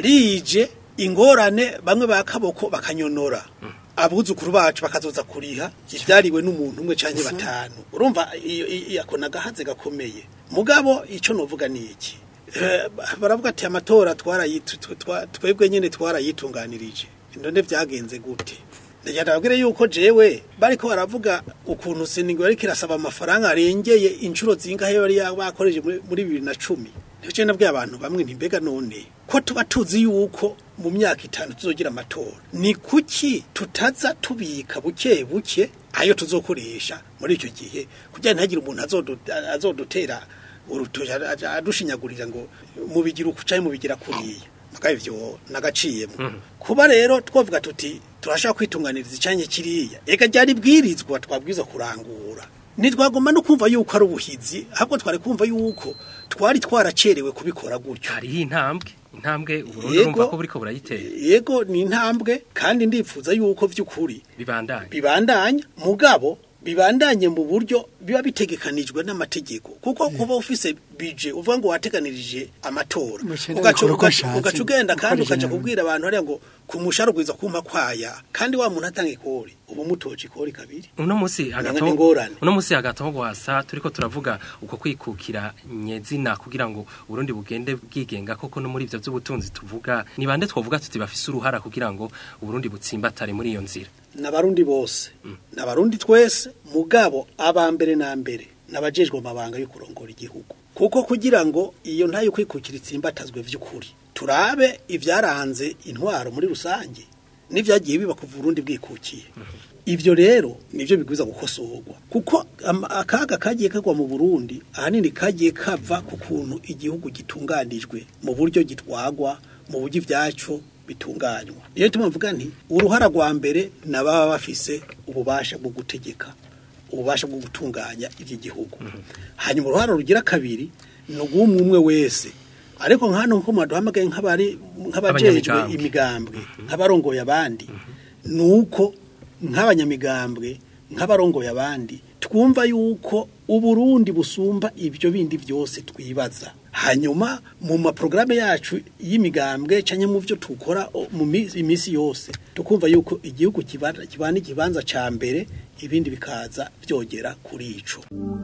rije ingorane bamwe ba kaboko bakanyonora abuzukuru bacu bakazoza kuriha ivyariwe n'umuntu umwe canke batanu urumva iyo- iyo ako nagahaze gakomeye mugabo ico novuga ni iki Eh, baravuga ati amatora twarayitu- tw- twa- twebwe nyene twarayitunganirije none vyagenze gute ndagira ndababwire yuko jewe bariko baravuga ukuntu seningo yariko irasaba amafaranga arengeye inshuro zingahe yari bakoreje muri muri bibiri na cumi nico nabwiye abantu bamwe nti mbega none ko tuba tuzi yuko mu myaka itanu tuzogira amatora ni kuki tutaza tubika buke buke ayo tuzokoresha muri icyo gihe kugira ntihagire umuntu azodu- azodutera urutoki aja- adushinyagurira ngo mubigira uku canke mubigira kuriya mugabo ivyo nagaciyemo kuba rero twavuga tuti turashaka kwitunganiriza icanye kiriya ega ryari bwirizwa twabwiza kurangura ntitwagomba no kumva yuko ari ubuhizi ahubwo twari kumva yuko twari twaracerewe kubikora gutyo hariho intambwe intambwe uburundi Yego. urumva ko buriko burayitera yego ni intambwe kandi ndifuza yuko vy'ukuri bibandanye bibandanya mugabo bibandanye mu buryo biba bitegekanijwe n'amategeko kuko kuba ufise bije uvuga ngo wateganirije amatora Mushira ugaca bikora uko ugaca- ashatse, ugaca ugenda kandi ukoresha ukaja nabi. kubwira abantu hariya ngo kumusha rugwiza kumpa kwaya kandi wa muntu atanga ikori ubu mutoje ikori kabiri uno musi Nanga ni ingorane. uno musi hagati gwasa turiko turavuga uko kwikukira nyezina kugira ngo Burundi bugende bwigenga koko no muri ivyo vy'ubutunzi tuvuga ni bande twovuga tuti bafise uruhara kugira ngo Burundi butsimbatare muri iyo nzira n'abarundi bose n'abarundi twese mugabo abambere na mbere n'abajejwe amabanga yo kurongora igihugu kuko kugira ngo iyo ntayo kwikukira itsimbatazwe vy'ukuri turabe ivyaranze intwaro muri rusange n'ivyagiye biba kuva Burundi bwikukiye ivyo rero nivyo bigwiza gukosorwa kuko ama- akaga kagiye kagwa mu Burundi ahanini kagiye kava ku kuntu igihugu gitunganijwe mu buryo gitwagwa mu buryo ivyacu bitunganywa niyo tumuvuga nti uruhara rwa mbere nababa bafise ububasha bwo gutegeka ububasha bwo gutunganya iby'igihugu hanyuma uruhara rugira kabiri ni ubw'umwe umwe wese ariko nk'hano nko mwaduhamagaye nk'abari nk'abajejwe Abanyamigambwe. imigambwe nk'abarongoye abandi ni uko nk'abanyamigambwe nk'abarongoye abandi twumva yuko uburundi busumba ibyo bindi byose twibaza hanyuma mu maporogaramu yacu y'imigambwe cyangwa mu byo tukora o, mu mi- iminsi yose tukumva yuko igihugu kibana kibana ikibanza ca mbere ibindi bikaza byogera kuri ico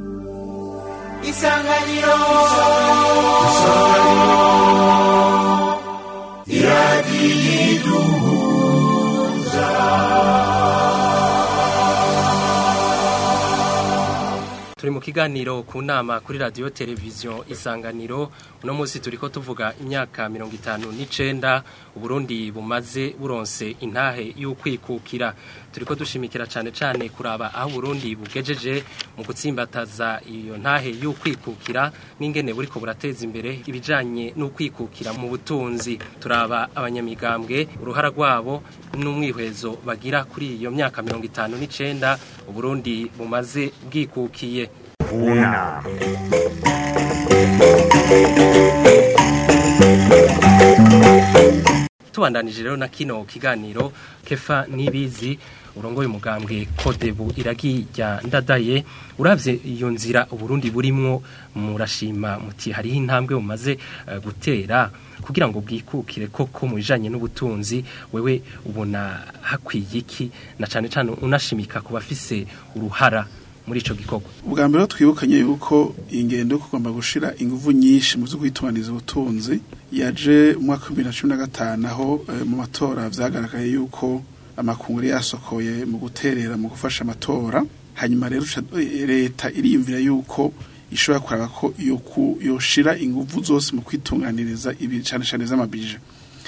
isanganiro turi mu kiganiro ku nama kuri radio televiziyo isanganiro uno munsi turiko tuvuga imyaka mirongo itanu n'icenda uburundi bumaze buronse intahe y'ukwikukira turiko dushimikira cane cane kuraba aho uburundi bugejeje mu gutsimbataza iyo ntahe y'ukwikukira n'ingene buriko burateza imbere ibijanye n'ukwikukira mu butunzi turaba abanyamigambwe uruhara rwabo n'umwihwezo bagira kuri iyo myaka mirongo itanu n'icenda uburundi bumaze bwikukiye Una. tubandanije rero na kino kiganiro kefa nibizi urongoye umugambwe kodebu iragi rya ndadaye uravye iyo nzira uburundi burimwo murashima muti hariho intambwe bumaze eh, gutera kugira ngo bwikukire koko mu bijanye n'ubutunzi wewe ubona hakwiye iki na cane cane unashimika ku bafise uruhara muri ico gikorwa ubwa mbere ho twibukanye yuko iyi ngendo yo kugomba gushira ingufu nyinshi mu byo kwitunganiza ubutunzi yaje mu mwaka wa bibiri na cumi na gatanu aho eh, mu matora vyagaragaye yuko amakungu yari yasokoye mu guterera mu gufasha amatora hanyuma rero uca- eh, leta iriyumvira yuko ishobora kuraba ko yo ku- yoshira ingufu zose mu kwitunganiriza ibi cane cane z'amabije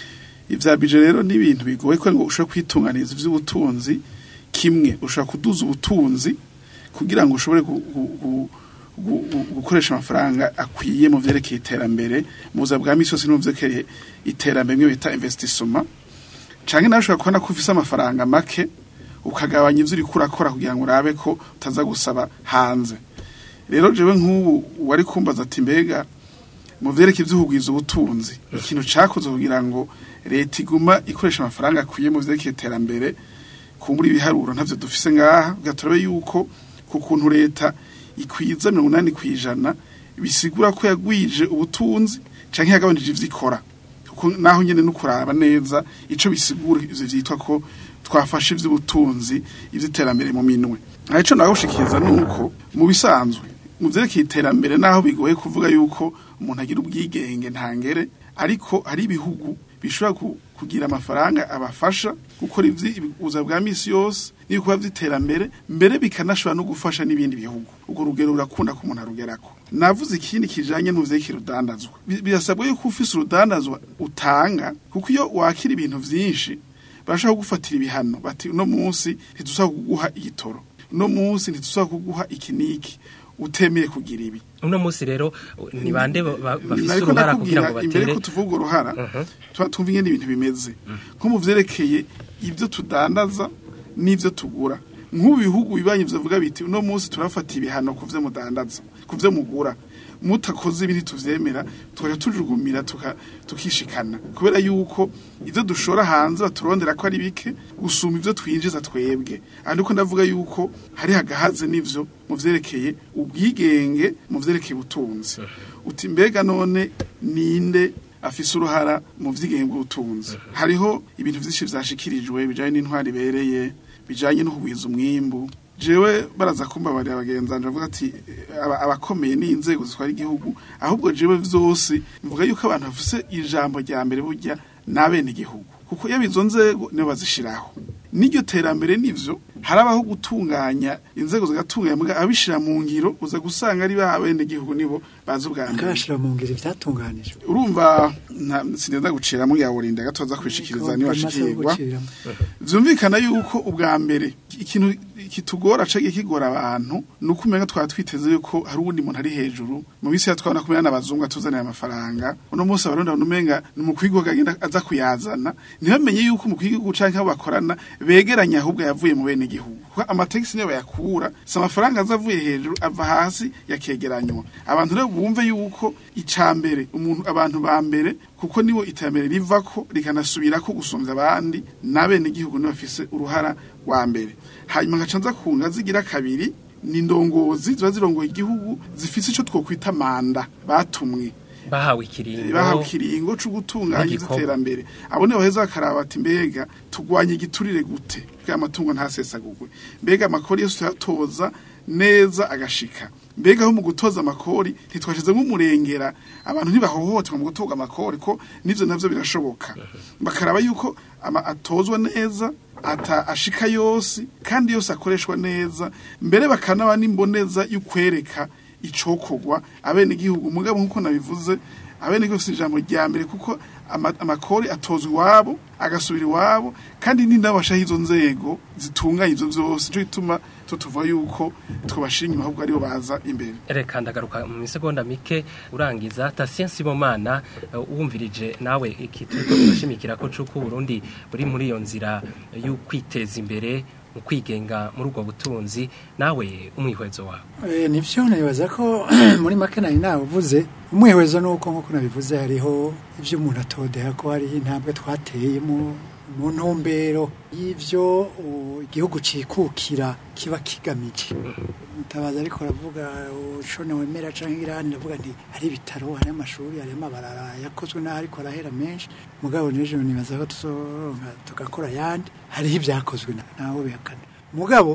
ivya bije rero ni ibintu bigoye ko ngo ushobora kwitunganiriza ivy'ubutunzi kimwe ushobora kuduza ubutunzi kugira ngo ushobore gu- gu- gu- gu- gu- gukoresha amafaranga akwiye mu vyerekeye iterambere mu buzima bwa misi yose no mu vyerekeye iterambere mwe bita investissement canke nawe ushobora kubona ko ufise amafaranga make ukagabanya ivyo uriko urakora kugira ngo urabe ko utaza gusaba hanze rero jewe nk'ubu wari kumbaza ati mbega mu vyerekeye ivy'uhugwiza ubutunzi ikintu cakoze kugira ngo leta iguma ikoresha amafaranga akwiye mu vyerekeye iterambere kumbura ibiharuro ntavyo dufise ngaha gaturabe yuko ku kuntu leta ikwiza mirongo inani kw'ijana bisigura ko yagwije ubutunzi canke yagabanije ivyo ikora kuko naho nyene no kuraba neza ico bisigura ivyo vyitwa ko twafashe ivy'ubutunzi ivy'iterambere mu minwe aha ico nawe gushikiriza nuko mu bisanzwe mu vyerekeye iterambere naho bigoye kuvuga yuko umuntu agira ubwigenge ntangere ariko hari ibihugu bishobora ku- kugira amafaranga abafasha gukora ubuzima bwa misi yose n'ibikorwa vy'iterambere mbere bikanashobora no gufasha n'ibindi bihugu urwo rugero rurakunda ko umuntu arugerako navuze ikindi kijanye n'uvyekeye urudandazwa Bi- birasabwa yuko ufise urudandazwa utanga kuko iyo wakira ibintu vyinshi barashaka kugufatira ibihano bati uno munsi ntidusaba kuguha igitoro uno munsi ntidusaba kuguha iki n'iki utemeye kugira ibi uno munsi rero ni bande ba- ba- bafise nariko uruhara kugira ndakubwira ngo imbere batere ko tuvuga uruhara tuba twumva ingene ibintu bimeze nko mu vyerekeye ibyo tudandaza n'ivyo tugura nk'ubu bihugu bibanye vyavuga biti uno munsi turafata ibihano ku vyo mudandaza ku vyo mugura mutakoze ibi ntituvyemera tukaja tujugumira tuka- tukishikana kubera yuko ivyo dushora hanze baturondera ko ari bike gusuma ivyo twinjiza twebwe ariko ndavuga yuko hari hagahaze n'ivyo mu vyerekeye ubwigenge mu vyerekeye ubutunzi uti mbega none ninde afise uruhara mu vyigenge bw'ubutunzi hariho ibintu vyinshi vyashikirijwe bijanye n'intwari ibereye bijanye no kugwiza umwimbu jewe baraza kumbabarira abagenzanje bavuga ati eh, aba- abakomeye ni inzego zitwara igihugu ahubwo jewe vyose mvuga yuko abantu bafise ijambo rya mbere burya n'abene igihugu kuko iyo izo nzego nibo bazishiraho n'iryo terambere nivyo harabaho gutunganya inzego zigatunganya muga abishira mu ngiro uza gusanga ari ba bene igihugu nibo bazi ubwa mbere akashira mu ngiro ivyatunganijwe urumva nta sinenda gucira muri ya wurinda gatoza kwishikiriza niba Amasaha yo ashikirwa guciramwo. vyumvikana yuko ubwa mbere ikintu kitugora cagiye kigora abantu ni uko umenga twaba twiteze yuko hari uwundi muntu ari hejuru mu misi ya twabona kumenya n'abazungu atuzanira amafaranga uno munsi abarundi abantu umenga ni umukuru w'igihugu agenda aza kuyazana ntibamenye yuko umukuru w'igihugu canke abo bakorana begeranye ahubwo yavuye mu bene igihugu kuko amategisi niyo bayakura si amafaranga aza avuye hejuru ava hasi yakegeranywa abantu rero bumve yuko ica mbere umuntu abantu ba mbere kuko nibo iterambere rivako rikanasubirako gusumvya abandi n'abene igihugu nibo bafise uruhara rwa mbere hanyuma nkaca nza ku ngazi igira kabiri ni indongozi ziba zirongoye igihugu zifise ico twokwita manda batumwe bahawe ikiringo bahawe ikiringo co gutunganya n'igikorwa. iterambere abo nibo baheza bakaraba ati mbega tugwanye igiturire gute bwa amatungo ntasesagurwe mbega amakori yose tuyatoza neza agashika mbega aho mu gutoza amakori ntitwashize nk'umurengera abantu ntibahohoterwa mu gutoga amakori ko n'ivyo navyo birashoboka bakaraba yuko ama atozwa neza ata ashika yose kandi yose akoreshwa neza mbere bakanaba n'imboneza y'ukwereka icokogwa abene igihugu mugabo nkuko nabivuze abene igihugu si ijambo rya mbere kuko ama- amakori atozwa iwabo agasubira iwabo kandi ni nabo bashaho izo nzego zitunganya ivyo vyose nico gituma tutuvuga yuko twobashira inyuma ahubwo aribo baza imbere reka ndagaruka mu misegonda mike urangiza Tatien Sibomana eh, wumvirije nawe iki turiko turashimikira ko cuko Burundi buri muri iyo nzira yo kwiteza imbere mu kwigenga muri ubwo butunzi nawe umwihwezo wawe Eh, nivyo nibaza ko muri make nari navuze umwihwezo nuko nkuko nabivuze hariho ivyo umuntu atodeha ko hariho intambwe twateye mu mu ntumbero y'ivyo uh, igihugu cikukira kiba kigamije mutabaza ariko aravuga ushone wemera canke irani ndavuga nti hari ibitaro hari amashuri hari amabarara yakozwe naho ariko arahera menshi mugabo n'ejo nibaza ko tuzoronka tugakora yandi hariho ibyakozwe na- naho bihakana mugabo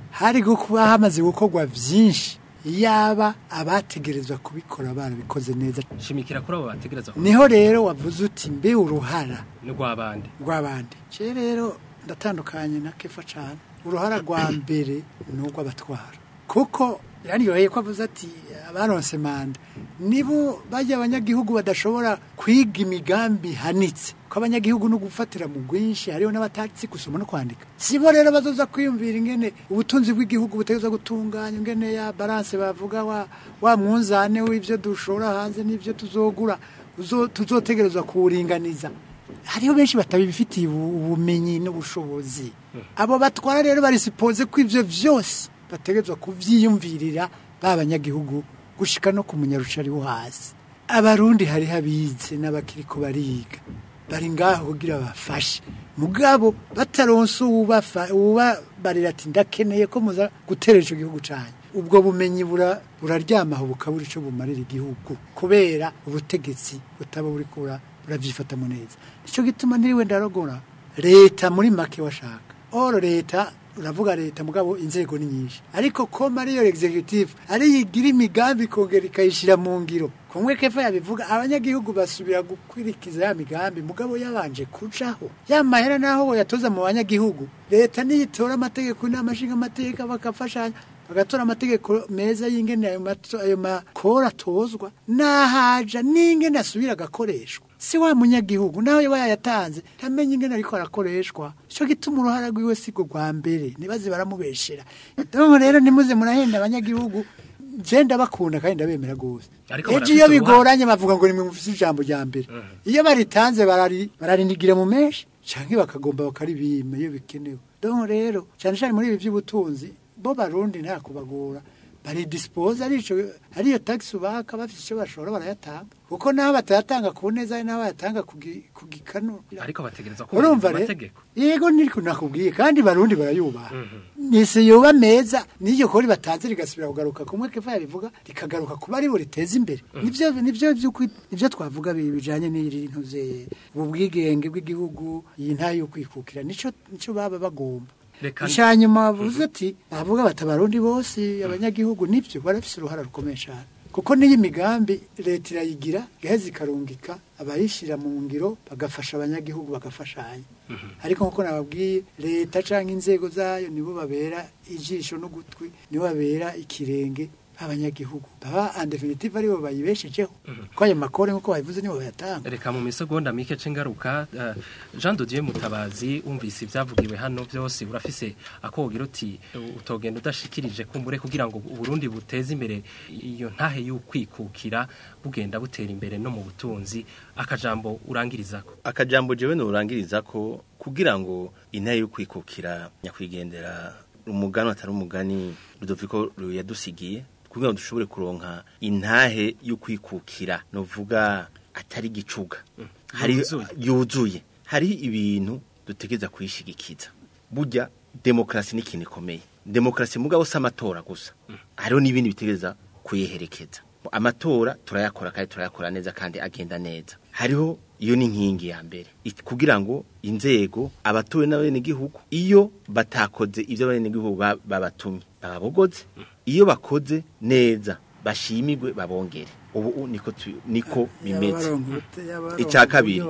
hari kuba hamaze gukorwa byinshi yaba abategerezwa kubikora barabikoze neza shimikira kuri abo bategereza ku niho rero wavuze uti mbe uruhara rw'abandi rw'abandi je rero ndatandukanye na kefa cyane uruhara rwa mbere ni urw'abatwara kuko yanyoheye ko avuze ati abaronse manda nibo bajya abanyagihugu badashobora kwiga imigambi hanitse ko abanyagihugu no gufatira mu bwinshi hariho n'abatazi gusoma no kwandika sibo rero bazoza kwiyumvira ingene ubutunzi bw'igihugu butegerezwa gutunganya ingene ya balance bavuga wa, wa mwunzane w'ivyo dushora hanze n'ivyo tuzogura uzo- tuzotegerezwa kuwuringaniza hariho benshi batabifitiye ubu- ubumenyi n'ubushobozi abo batwara rero barisipoze ko ivyo vyose bategerezwa kuvyiyumvirira ba banyagihugu gushika no ku munyarucari wo hasi abarundi hariho abize n'abakiriko bariga bari ngaho kugira bafashe mugabo bataronse uwubafa- uwubabarira ati ndakeneye ko muza gutera ico gihugu cyanyu ubwo bumenyi bura- buraryamaho bukabura ico bumarira igihugu kubera ubutegetsi butaba buri kura burabyifatamo neza nicyo gituma ntiriwe ndarogora leta muri make washaka oro leta uravuga leta mugabo inzego ni nyinshi ariko koma ariyo executive ariyo igira imigambi ikongera ikayishyira mu ngiro kumwe kefa yabivuga abanyagihugu basubira gukwirikiza ya migambi mugabo yabanje kujaho ya mahera naho boyatoza mu banyagihugu leta niyitora amategeko inama nshinga amategeko bakafashanya bagatora amategeko meza y'ingene ayo mato- ayo makora atozwa nahaja n'ingene asubira agakoreshwa si wa munyagihugu nawe yaba yayatanze ntamenye ingene ariko arakoreshwa ico gituma uruhara rwiwe siko rwa mbere nibaze baramubeshera donc rero nimuze murahenda abanyagihugu je ndabakunda kandi ndabemera gose Ariko ejo barafise iyo uruhara. bigoranye bavuga ngo nimwe mufise ijambo rya mbere iyo baritanze barari bararinigira mu menshi canke bakagomba bakaribima iyo bikenewe donc rero cyane cyane muri ibi by'ubutunzi bo barundi nta kubagora bari dispose arico ariyo tax ubaka bafite icyo bashobora barayatanga kuko naho batayatanga ku neza ari naho bayatanga ku gi- ku gikanu ariko bategereza urumva kubahiriza rero amategeko yego niko nakubwiye kandi barundi barayubaha nise yoba meza n'iryo kori batanze rigasubira kugaruka kumwe kefa yabivuga rikagaruka kuba ari bo riteza imbere nivyo nivyo vy'ukuri nivyo twavuga bi- bijanye n'iri ntuze ubu bwigenge bw'igihugu iyi nta yo kwikukira nico nico baba bagomba Reka- icyanyuma bavuze ati bavuga bati abarundi bose abanyagihugu nibyo barafise uruhara rukomeye cyane kuko n'iyi migambi leta irayigira gaheza ikarungika abayishyira mu ngiro bagafasha abanyagihugu bagafashanya ariko nk'uko nababwiye leta cyangwa inzego zayo nibo babera ijisho n'ugutwi nibo babera ikirenge abanyagihugu baba en definitive aribo bayibeshejeho ko ayo makore nk'uko babivuze nibo bayatanga reka mu misegonda mike c'ingaruka eh, Jean de Dieu Mutabazi umvise ibyavugiwe hano byose urafise akogira uti utogenda udashikirije kumbure kugira ngo Burundi buteze imbere iyo ntahe y'ukwikukira bugenda butera imbere no mu butunzi akajambo urangirizako akajambo jewe nurangiriza ko kugira ngo intare yo kwikukira nyakwigendera umugani atari umugani Rudoviko yadusigiye kugira ngo dushobore kuronka intahe yo kwikukira novuga atari gicuga hari Yuzuye. yuzuye hari ibintu dutegeza kuyishigikiza burya demokrasi ni ikintu ikomeye demokrasi mugabo si amatora gusa hariho n'ibindi bitegereza kuyiherekeza amatora turayakora kandi turayakora neza kandi agenda neza hariho iyo ni inkingi ya mbere It- kugira ngo inzego abatowe n'abenegihugu iyo batakoze ibyo abenegihugu ba- babatumye bababogoze iyo bakoze neza bashimigwe babongere ubu u- niko tu- niko bimeze Icya kabiri,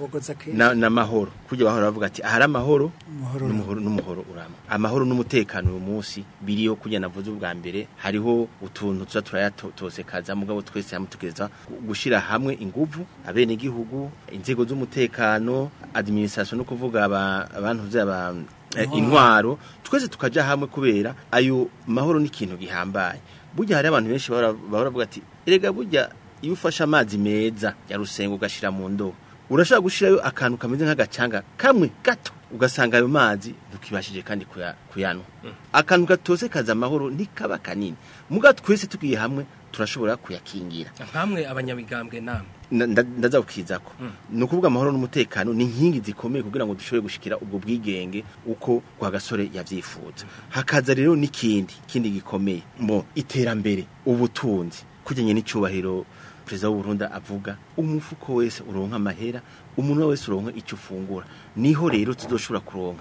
na n'amahoro kujya bahora bavuga ati ahari amahoro Umuhoro n'umuhoro n'umuhoro urama amahoro n'umutekano uyu munsi biriyo kujya navuze ubwa mbere hariho utuntu tuza turayatosekaza mugabo twese hamwe tugeza gushira hamwe inguvu abene igihugu inzego z'umutekano administration no kuvuga aba- abantu zaba eh, intwaro twese tukaja hamwe kubera ayo mahoro ni ikintu gihambaye burya hari abantu benshi bahora bahora bavuga ati erega burya iyo ufashe amazi meza ya rusengo ugashira mu ndobo urashobora gushirayo akantu kameze nk'agacanga kamwe gato ugasanga ayo mazi ntukibashije kandi kuya- kuyanwa akantu gatose kaza amahoro ntikaba kanini muga twese tugiye hamwe turashobora kuyakingira nkamwe abanyabigambwe namwe Na- nda- ndaza kukizako ni ukuvuga amahoro n'umutekano ni inkingi zikomeye kugira ngo dushobore gushikira ubwo bwigenge uko kwa gasore yavyifuza hakaza rero n'ikindi ikindi gikomeye mo iterambere ubutunzi kujyanye n'icyubahiro perezida w'u Burundi avuga umufuko wese uronka amahera umuntu wese uronka icyo ufungura niho rero tuzoshobora kuronka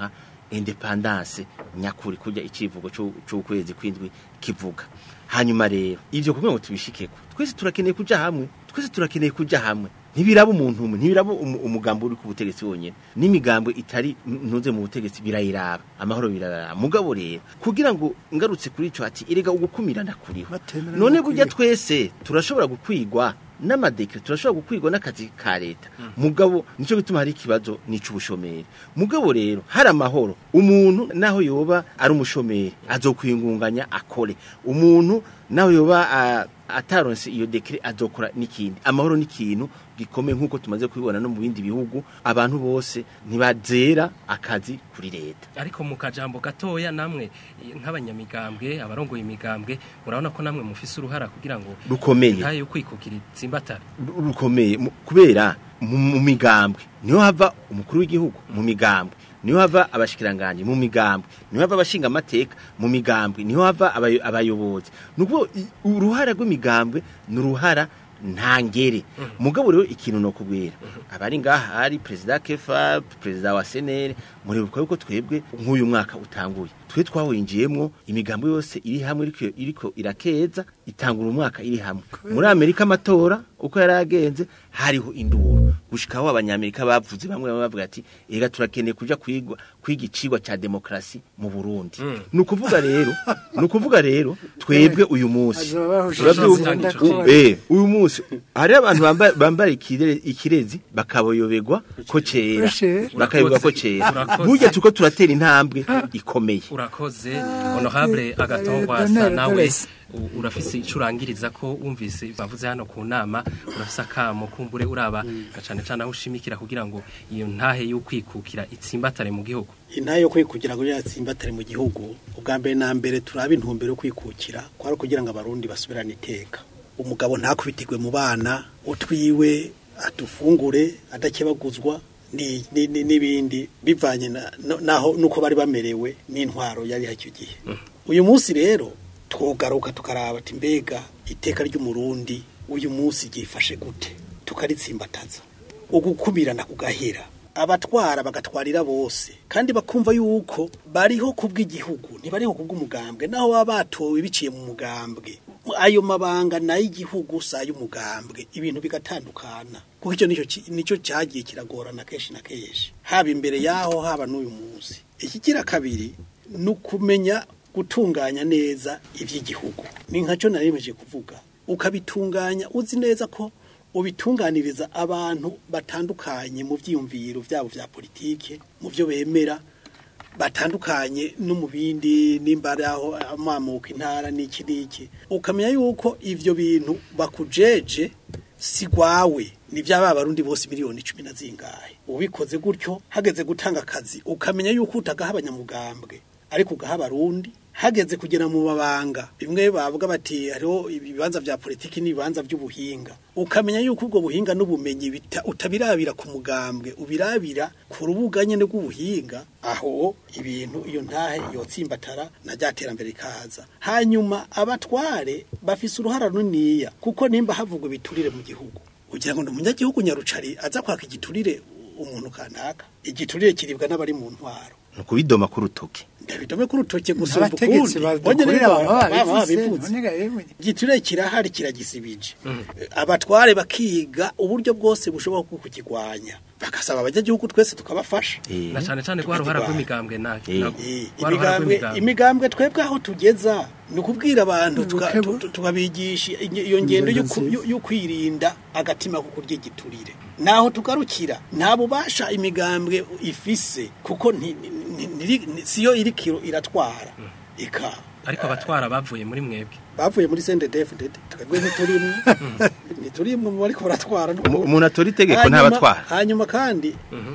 independance nyakuri kujya icivugo c'u- c'ukwezi kwindwi kivuga hanyuma rero ivyo kugira ngo tubishikeko twese turakeneye kuja hamwe twese turakeneye kuja hamwe ntibiraba umuntu umwe ntibiraba umu- umugambi uri ku butegetsi wonyene n'imigambwe itari ntuze mu butegetsi birayiraba amahoro biraraba mugabo rero kugira ngo ngarutse kuri ico ati erega ugukumirana kuriho Batemera none no burya kwiga. twese turashobora gukwigwa n'amadekre turashobora gukwigwa n'akazi ka leta mugabo nico gituma hari ikibazo n'ic'ubushomeri mugabo rero hari amahoro umuntu naho yoba ari umushomeri azokwingunganya akore umuntu naho yoba ah, ataronse iyo dekre azokora n'ikindi amahoro n'ikintu gikomeye nk'uko tumaze kubibona no mu bindi bihugu abantu bose ntibazera akazi kuri leta ariko mu kajambo gatoya namwe eh, nk'abanyamigambwe abarongoye imigambwe murabona ko namwe mufise uruhara kugira ngo rukomeye ntayo yo kwikukira itsimbatare ru- rukomeye mu- kubera mu mu migambwe niho hava umukuru w'igihugu mu migambwe niho hava abashikiranganje mu migambwe niho hava abashinga amateka mu migambwe niho hava abayo- abayobozi nuko uruhara rw'imigambwe ni uruhara ntangere mugabo rero ikintu no kubwira abari ngaha hari president Kefa president wa senere muribuka yuko twebwe nk'uyu mwaka utanguye twe twawinjiyemwo imigambo yose iri hamwe iriko iriko irakeza itangura umwaka iri hamwe muri Amerika amatora uko yaragenze hariho induru gushikaho abanyamerika bavuze bamwe bamwe bavuga ati ega turakeneye kuja kwigwa kwiga icigwa ca demokrasi mu Burundi ni ukuvuga rero ni ukuvuga rero twebwe uyu munsi Azoba bahuje Uravyumva? amazina ndakubona. Eh, uyu munsi hari abantu bamba- bambara ikire- ikirezi bakaboyoberwa ko cera Cera. bakayoberwa ko cera Urakoze. burya tuko turatera intambwe ikomeye urakoze honorable agatongwasa Donald nawe Torres. u- urafise ico urangiriza ko wumvise bavuze hano ku nama urafise akamo kumbure uraba na cane cane aho ushimikira kugira ngo iyo ntahe yo kwikukira itsimbatare mu gihugu intayo yo kwikukira ngo yatsimbatare mu gihugu ubwa mbere na mbere turaba intumbero yo kwikukira kwari kugira ngo abarundi basubirane iteka umugabo ntakubitirwe mu bana utwiwe atufungure adakebaguzwa ni- ni- ni- n'ibindi bivanye na- no- naho nuko bari bamerewe n'intwaro yari icyo gihe uyu munsi rero twogaruka tukaraba ati mbega iteka ry'umurundi uyu munsi ryifashe gute tukaritsimbataza ugukubirana kugahera abatwara bagatwarira bose kandi bakumva yuko bariho kubw'igihugu ntibariho kubw'umugambwe naho baba batowe biciye mu mugambwe ayo mabanga nayo igihugu si ay'umugambwe ibintu bigatandukana kuko icyo nicyo ki- nicyo cyagiye kiragorana kenshi na kenshi haba imbere yaho haba n'uyu munsi ikigira kabiri ni ukumenya gutunganya neza iby'igihugu ni nkacyo naremeje kuvuga ukabitunganya uzi neza ko ubitunganiriza abantu batandukanye mu byiyumviro byabo bya politike mu byo bemera batandukanye no mu bindi nimba ari aho amamuka intara n'iki n'iki ukamenya yuko ibyo bintu bakujeje si gwawe ni byaba abarundi bose miliyoni cumi na zingahe ubikoze gutyo hageze gutanga akazi ukamenya yuko utagaha abanyamugambwe ariko ugaha abarundi hageze kugera mu mabanga bimwe bavuga bati hariho ibibanza vya politiki n'ibibanza by'ubuhinga ukamenya yuko ubwo buhinga n'ubumenyi bita- utabirabira ku mugambwe ubirabira ku rubuga nyene rw'ubuhinga aho ibintu iyo ntahe yotsimbatara na rya terambere rikaza hanyuma abatware bafise uruhara runiniya kuko nimba havugwa ibiturire mu gihugu ugira ngo ni umunyagihugu nyarucari aza kwaka igiturire umuntu kanaka igiturire kiribwa n'abari mu ntwaro ni ukubidoma ku rutoke ndabidome ku rutoke gusumba abategetsi ukundi badukorera Bonyene baba baba babivuze babivuze. none ga yemwe igiturire kirahari kiragisibije abatware bakiga uburyo bwose bushoboka bwo kukigwanya bagasaba abanyagihugu twese tukabafasha Eh, na cane cane kwa ruhara rw'imigambwe na Eh. na- Eh, kwa ruhara imigambwe rw'imigambwe imigambwe twebwe aho tugeza ni ukubwira abantu tuka- Ubukebu. tu- tukabigisha inge- iyo ngendo yo ku- nziza. yo- yo kwirinda agatima ko kurya igiturire naho tugarukira nta bubasha imigambwe ifise kuko nti- ni- ni- ni- siyo iri kiro iratwara ika ariko abatwara bavuye muri mwebwe bavuye muri CNDD-FDD twebwe ntiturimwe ntiturimwe mu bariko baratwara umu- umuntu atora itegeko Hanyuma- ntabatwara hanyuma kandi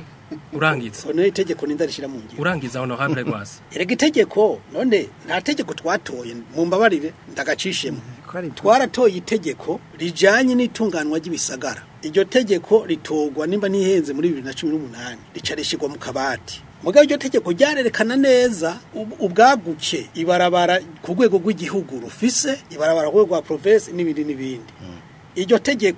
urangiza ono itegeko nindarishira mu ngiro urangiza honorable rwasa erega itegeko none nta tegeko twatoye mu mbabarire ndagacishemo ko ari twaratoye itegeko rijanye n'itunganwa ry'ibisagara iryo tegeko ritorwa nimba nihenze muri bibiri na cumi n'umunani rica rishirwa mu kabati mugabo iryo tegeko ryarerekana neza ub- ubwaguke ibarabara ku rwego rw'igihugu rufise ibarabara ku rwego rwa provinsi n'ibindi n'ibindi iryo tegeko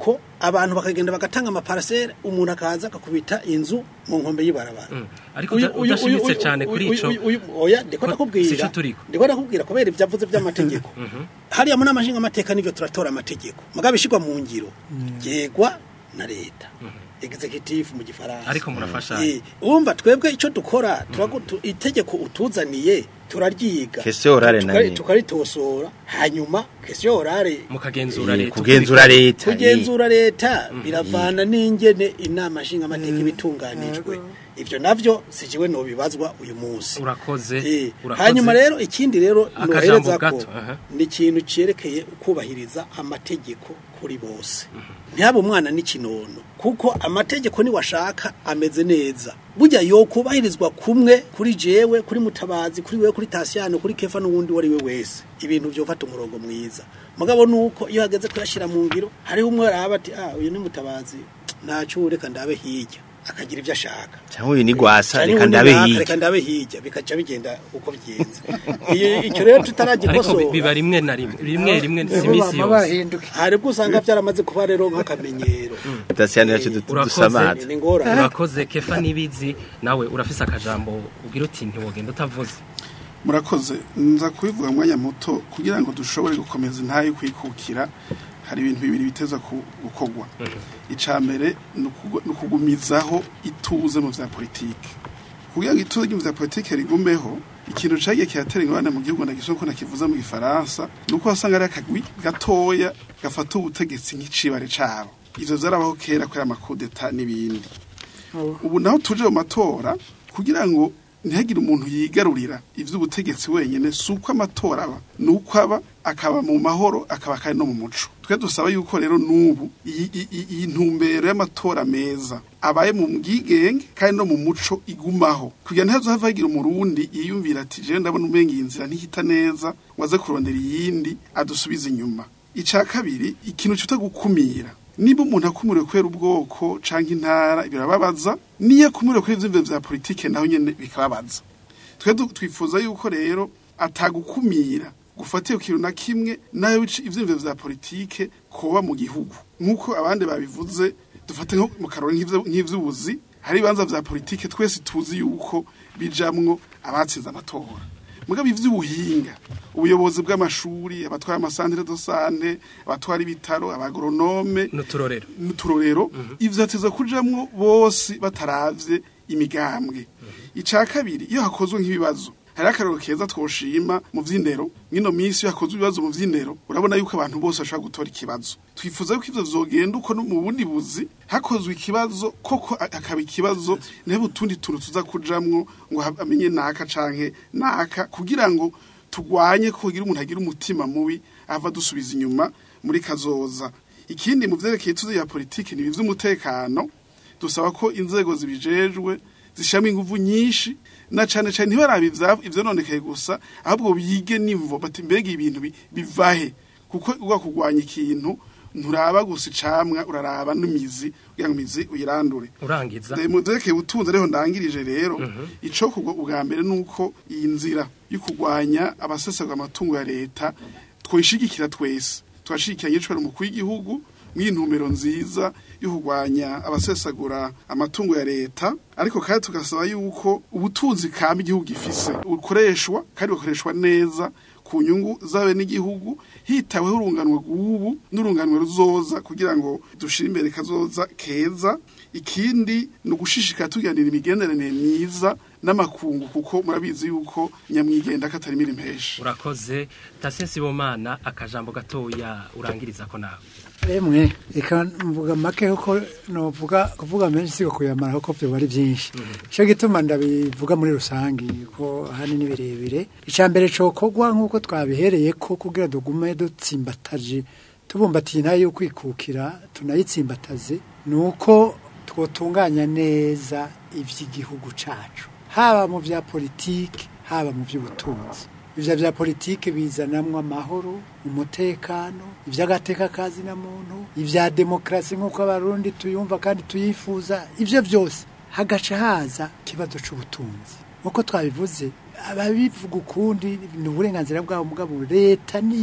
abantu bakagenda bagatanga amaparasere umuntu akaza akakubita inzu mu nkombe y'ibarabara Mm. Ariko Uyu- uda- uyu- udashimitse uyu- cyane uyu- kuri uyu- ico. uyu- uyu- oya ndiko Ko- ndakubwira sico turiko. ndiko ndakubwira kubera ibyo avuze by'amategeko hariya mu nama nshingamateka nivyo turatora amategeko mugabo ishigwa mu ngiro yegwa na leta executive mu gifaransa ariko murafashanya Eh, wumva twebwe icyo dukora turagu- tu- itegeko utuzaniye turaryiga Question orale Tukari- nani? tukaritosora hanyuma question orale mukagenzura Eh, leta kugenzura leta kugenzura leta biravana n'ingene inama nshingamateka ibitunganijwe ivyo navyo sijiwe no bibazwa uyu munsi urakoze Eh, urakoze. hanyuma rero ikindi rero Akajambo nohereza ko gato, aha. ni ikintu cyerekeye ukubahiriza amategeko kuri bose ntihaba umwana n'ikinono kuko amategeko niwashaka ameze neza burya yo kubahirizwa kumwe kuri jewe kuri mutabazi kuri wewe kuri tasiyano kuri kefa n'uwundi uwo ari we wese ibintu vyofata umurongo mwiza mugabo nuko iyo hageze kuyashira mu ngiro hariho umwe araba ati ah uyu ni mutabazi ntaco reka ndabe hirya akagira ivyo ashaka cyangwa uyu ni gwasa Cyane reka ubundi ndabe naka, hirya reka ndabe hirya bikaca bigenda uko bigenze Iyo- icyo rero ariko bi- tutaragikosora biba rimwe na rimwe rimwe rimwe si Nibo imisi bama yose bahinduka hari ubwo usanga byaramaze kuba rero nk'akamenyero Tasiyani yacu du- Urakoze. dusamaza ni ngorane urakoze kefa nibizi nawe urafise akajambo ugira uti ntiwogenda utavuze murakoze nza kubivuga mu mwanya muto kugira ngo dushobore gukomeza intayo kwikukira hari ibintu bibiri biteza ku- gukorwa icya mbere ni ukugu- ni ukugumizaho ituze mu bya politiki kugira ngo ituze mu bya politiki rigumeho ikintu cyagiye kiratera ingorane mu gihugu ndagisoko ko nakivuze mu gifaransa ni uko wasanga ari akagwi gatoya gafata ubutegetsi nk'icibare cabo ivyo vyarabaho kera kubera amakudeta n'ibindi ubu naho tuje mu matora kugira ngo ntihagire umuntu yigarurira ivy'ubutegetsi wenyene si uko amatora aba ni uko aba akaba mu mahoro akaba kandi no mu muco twe dusaba yuko rero n'ubu iyi iyi- iyi- iyi ntumbero y'amatora meza abaye mu bwigenge kandi no mu muco igumaho kugira ntihazohava hagira umurundi yiyumvira ati jewe ndabona umenga iyi nzira ntihita neza waze kurondera iyindi adusubize inyuma ica kabiri ikintu cita gukumira niba umuntu akumuriwe kubera ubwoko canke intara birababaza niyo akumuriwe kubera ivyiyumviro vya politike naho nyene bikababaza twe du- twifuza yuko rero atagukumira gufatiye ku kintu na kimwe nayo bica ivyiyumviro vya politike koba mu gihugu nk'uko abandi babivuze dufate nko mu karori nk'ivyo- nk'ivy'ubuzi hari ibibanza vya politike twese tuzi yuko bijamwo abatsinze amatora mugabo ivy'ubuhinga ubuyobozi bw'amashuri abatwara amasantire do sante abatwara ibitaro abagoronome n'uturorero n'uturorero ivyo ateza kujamwo bose bataravye imigambwe ica kabiri iyo hakozwe nk'ibibazo hari akarero keza twoshima mu vy'indero mwino minsi iyo hakozwe ibibazo mu vy'indero urabona yuko abantu bose bashobora gutora ikibazo twifuza yuko ivyo vyogenda uko no mu bundi buzi hakozwe ikibazo koko a- hakaba ikibazo ntebe utundi tuntu tuza kujamwo ngo ha- amenye naka canke naka kugira ngo tugwanye ko kugira umuntu agira umutima mubi ava dusubiza inyuma muri kazoza ikindi mu vyerekeye tuzi ya politiki ni ivy'umutekano dusaba ko inzego zibijejwe zishamo inguvu nyinshi na cane cane ntibarabe ivya- ivyononekaye gusa ahubwo bige nimvo bati mbega ibintu bi- bivahe kuko uga kugwanya ikintu nturaba gusa icamwa uraraba n'imizi kugira ngo imizi uyirandure urangiza mu vyerekeye ubutunzi ariho ndangirije rero ico kugwa ubwa mbere nuko iyi nzira yo kugwanya abasesagura amatungo ya leta twishigikira twese twashigikiranye cyo umukuru w'igihugu mw'intumbero nziza yo kugwanya abasesagura amatungo ya leta ariko kandi tugasaba yuko ubutunzi kamba igihugu gifise bukoreshwa kandi bukoreshwa neza ku nyungu zabe n'igihugu hitaweho urunganwe rw'ubu n'urunganwe ruzoza kugira ngo dushire imbere kazoza keza ikindi ni ugushishikara tuganira imigenderanire myiza n'amakungu kuko murabizi yuko nyamwigenda katari mirimo impesha urakoze tasiye sibomana akajambo gatoya urangiriza ko nawe emwe reka mvuga make kuko novuga kuvuga menshi siko kuyamara kuko byo bari byinshi cyo gituma ndabivuga muri rusangi ko hani ni birebire icya mbere cokogwa nk'uko twabihereye ko kugira dugume dutsimbataje tubumbatiye nayo yo kwikukira tunayitsimbataze ni uko twotunganya neza iby'igihugu cacu haba mu bya politiki haba mu by'ubutunzi ivyo vya politike bizanamwo amahoro umutekano ivy'agateka kazi na muntu ivya demokrasi nk'uko abarundi tuyumva kandi tuyifuza ivyo vyose hagaca haza ikibazo c'ubutunzi nk'uko twabivuze ababivuga ukundi ni uburenganzira bwabo mugabo leta niyo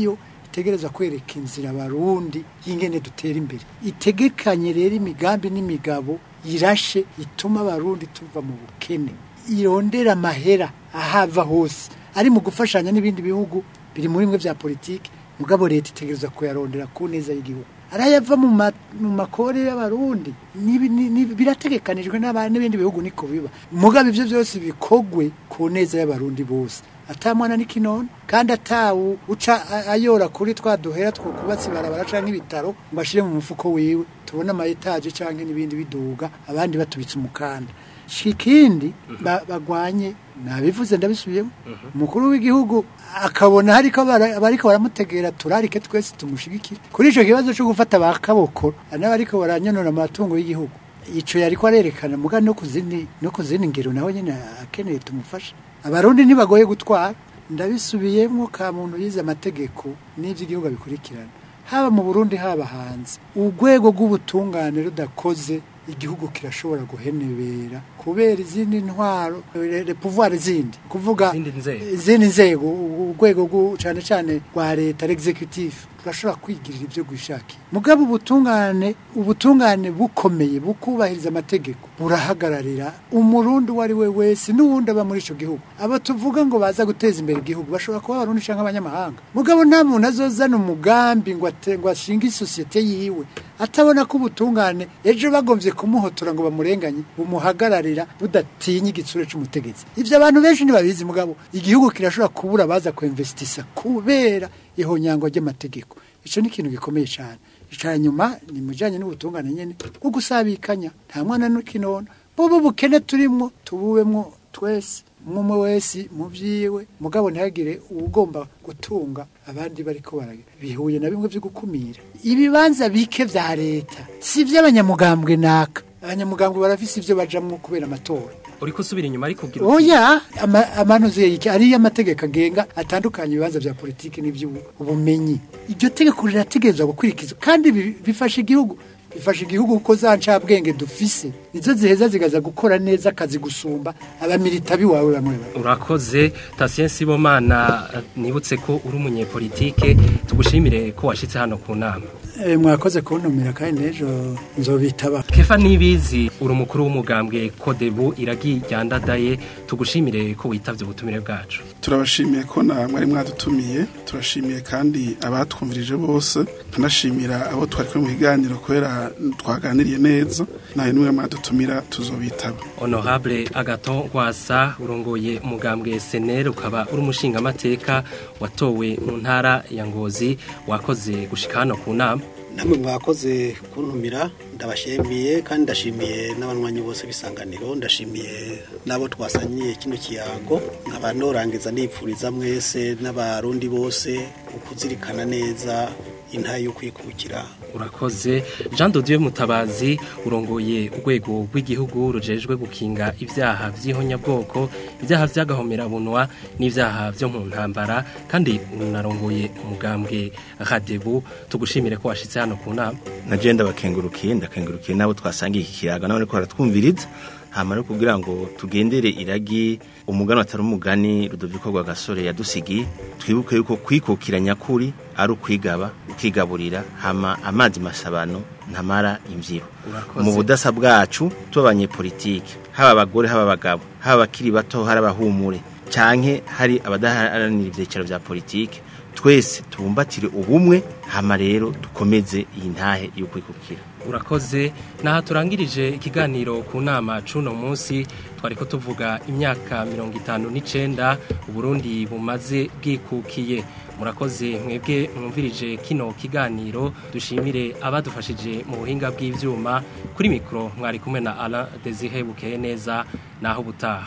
itegereza kwereka inzira abarundi y'ingene dutera imbere itegekanye rero imigambi n'imigabo irashe ituma abarundi tuva mu bukene irondera amahera ahava hose ari mu gufashanya n'ibindi bihugu biri muri bimwe vya politiki mugabo leta itegereza kuyarondera ku neza y'igihugu arayava mu ma- mu makore y'abarundi Nibi- ni- ni- birategekanijwe n'aba- n'ibindi bihugu niko biba mugabo ivyo vyose bikogwe ku neza y'abarundi bose atamwana n'ikinono kandi atawu uca a- ayora kuri twa duhera two kubatsi barabara canke ibitaro ngo ashire mu mufuko wiwe tubone ama etaje canke n'ibindi biduga abandi batubitse umukanda shikindi ba- bagwanye nabivuze ndabisubiyemo umukuru w'igihugu akabona hariko bara- abariko baramutegera turarike twese tumushigikire kuri ico kibazo cyo gufata bakaboko n'abariko baranyonora amatungo y'igihugu ico yariko arerekana muga no kuzindi no kuzindi ngero naho nyene akeneye tumufasha abarundi ntibagoye gutwara ndabisubiyemo ka muntu yize amategeko n'ivy'igihugu abikurikirana haba mu Burundi haba hanze urwego rw'ubutungane rudakoze igihugu kirashobora guhenebera kubera izindi ntwaro le- le pouvoir zindi kuvuga Izindi nzego. izindi nzego u- urwego rw'u- cane cane rwa leta l'executive turashobora kwigirira ivyo gwishakira mugabo ubutungane ubutungane bukomeye bukubahiriza amategeko burahagararira umurundi uwo ari we wese n'uwundi aba muri ico gihugu abo tuvuga ngo baza guteza imbere igihugu bashobora kuba abarundi canke abanyamahanga mugabo nta muntu azozana umugambi ngo ate- ngo ashinge isosiyete yiwe atabona ko ubutungane ejo bagomvye kumuhotora ngo bamurenganye bumuhagararira budatinya igitsure c'umutegetsi ivyo abantu benshi ntibabizi mugabo igihugu kirashobora kubura baza kuinvestisa kubera ihonyangwa ry'amategeko ico ni ikintu gikomeye cane ica nyuma ni mujanye n'ubutungane nyene bwo gusabikanya nta mwana n'ikinono bobo bukene turimwo tububemwo twese umwe wese mu vyiwe mugabo ntihagire uwugomba gutunga abandi bariko baragira bihuye na bimwe vyo gukumira ibibanza bike vya leta si ivy'abanyamugambwe naka abanyamugambwe barafise ivyo bajamwo kubera amatora uriko usubira inyuma ariko ugira uti, oya ama- amanuzi yiki ariyo amategeko agenga atandukanye ibibanza vya politiki n'ivy'ubumenyi iryo tegeko rirategerezwa gukurikizwa kandi bi- bifasha igihugu bifasha igihugu kuko za ncabwenge dufise nizo ziheza zigaza gukora neza akazi gusumba abamilita biwawe bamwe bamwe urakoze Tatien Sibomana eh, nibutse ko uri umunyepolitike tugushimire ko washitse hano ku nama Eh, mwakoze kuntumira kandi n'ejo nzobitaba Kefa Nibizi uri umukuru w'umugambwe Kodebu iragi ryandadaye tugushimire ko witavye ubutumire bwacu turabashimiye ko na mwari mwadutumiye turashimiye kandi abatwumvirije bose nkanashimira abo twari kumwe mu biganiro kubera twaganiriye neza nawe nimwe mwadutumira tuzobitaba Honorable Agaton Rwasa urongoye umugambwe SNL ukaba uri umushingamateka watowe mu ntara ya Ngozi wakoze gushika hano ku nama namwe mwakoze kuntumira ndabashimiye kandi ndashimiye n'abanywanyi bose b'isanganiro ndashimiye n'abo twasanyiye kino kiyago nkaba norangiza nipfuriza mwese n'abarundi bose ukuzirikana neza intayo yo kwikukira urakoze Jean de Dieu Mutabazi urongoye urwego rw'igihugu rujejwe gukinga ibyaha by'ihonyabwoko ibyaha by'agahomera bunwa n'ibyaha byo mu ntambara kandi unarongoye umugambwe Radebu tugushimire ko washitse hano ku nama na je ndabakengurukiye ndakengurukiye nabo twasangiye iki kiyaga nabo ariko baratwumviriza hama no kugira ngo tugendere iragi umugani atari umugani Rudoviko rwa gasore yadusigiye twibuke yuko kwikukira nyakuri ari ukwigaba ukigaburira hama amazi masabano ntamara imviro Urakoze. mu budasa bwacu tub'abanyepolitike haba abagore haba abagabo haba abakiri bato hari abahumure canke hari abadaharanira ivyicaro vya politike twese tubumbatire ubumwe hama rero dukomeze iyi ntahe yo kwikukira urakoze naha turangirije ikiganiro ku nama cuno munsi twariko tuvuga imyaka mirongo itanu n'icenda uburundi bumaze bwikukiye murakoze mwebwe mwumvirije kino kiganiro dushimire abadufashije mu buhinga bw'ivyuma kuri mikoro mwari kumwe na Alain Desire bukeye neza naho butaha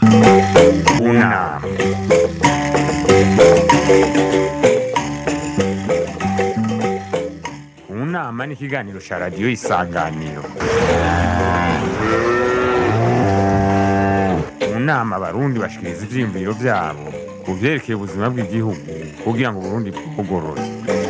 unama unama ni ikiganiro cya radiyo isanganiro mu nama abarundi bashikiriza ivyiyumviro vyabo ku vyerekeye ubuzima bw'igihugu kugira ngo uburundi bugorore